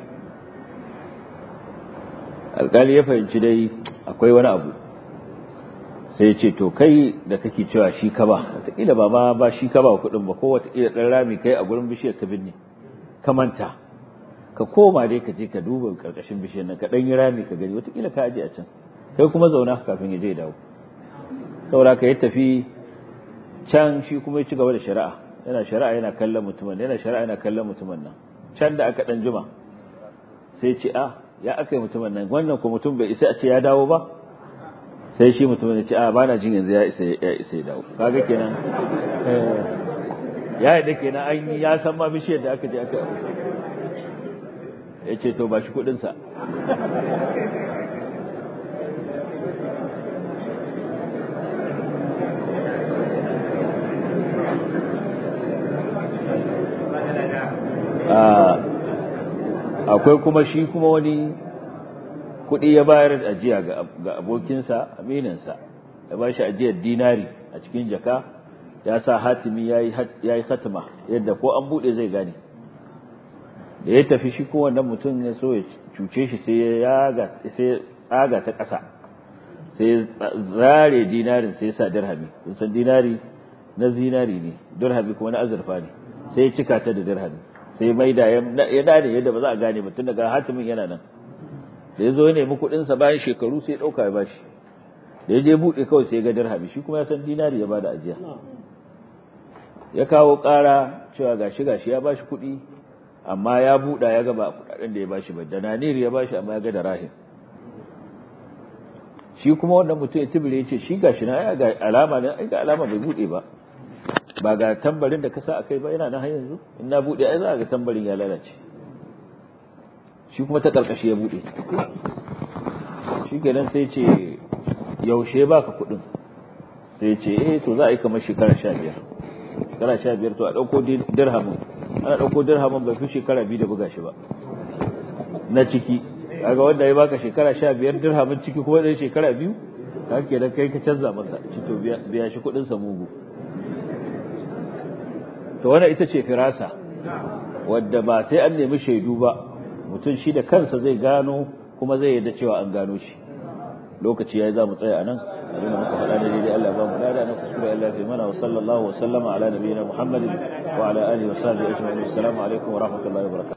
Speaker 2: alkali ya fahimci dai akwai wani abu sai ya ce to kai da kake cewa shi ka ba wataƙila ba ma ba shi ka ba kuɗin ba ko wataƙila ɗan rami kai a gurin bishiyar ka binne ka manta ka koma dai ka je ka duba ƙarƙashin bishiyar nan ka ɗan yi rami ka gani wataƙila ka aje a can kai kuma zauna kafin ya je dawo saboda ka yi tafi can shi kuma ya ci gaba da shari'a yana shari'a yana kallon mutumin yana shari'a yana kallon mutumin nan can da aka ɗan jima sai ce a ya aka yi mutumin nan wannan ko mutum bai isa a ce ya dawo ba sai shi mutumin ya ce a bana jin yanzu ya isa ya isa ya dawo kaga kenan ya yi da kenan an yi ya san ma bishiyar da aka je aka ya ce to ba shi kudinsa akwai kuma shi kuma wani kuɗi ya bayar da ajiya ga abokinsa amininsa ya ba shi ajiyar dinari a cikin jaka ya sa hatimi ya yi hatima yadda ko an buɗe zai gane da ya tafi shi kowannan mutum ya so ya cuce shi sai ya tsaga ta ƙasa sai ya zare dinarin sai ya sa dirhami kun san dinari na zinari ne dirhami kuma na azurfa ne sai ya cika ta da dirhami sai mai da ya dade yadda ba za a gane ba tun daga hatimin yana nan da ya zo ya nemi kuɗinsa bayan shekaru sai ya ɗauka ya bashi da ya je buɗe kawai sai ya ga dirhami shi kuma ya san dinari ya bada ajiya ya kawo ƙara cewa gashi gashi ya bashi kuɗi amma ya buɗa ya ga ba kuɗaɗen da ya bashi ba da naniri ya bashi amma ya ga da rahim shi kuma wannan mutum ya tibire ya ce shi gashi na ga alama ne ai ga alama bai buɗe ba ba ga tambarin da ka sa akai ba yana nan har yanzu in na buɗe ai za ga tambarin ya lalace shi kuma ta karkashi ya buɗe shi kenan sai ce yaushe baka kuɗin sai ce eh to za a yi kamar shekara sha biyar shekara sha biyar to a ɗauko dirhamin ana ɗauko dirhamin bai fi shekara biyu da buga shi ba na ciki kaga wanda ya baka shekara sha biyar dirhamin ciki kuma ɗan shekara biyu ka ke da kai ka canza masa ci to biya shi kuɗin sa mugu to wannan ita ce firasa wadda ba sai an nemi shaidu ba mutum shi da kansa zai gano kuma zai yarda cewa an gano shi lokaci yayi za mu tsaya anan abin da muka faɗa da daidai Allah ba mu lada na kuskure Allah ya mana wa sallallahu wa sallama ala nabiyina Muhammadin wa ala alihi wa sahbihi ajma'in assalamu alaikum wa rahmatullahi wa barakatuh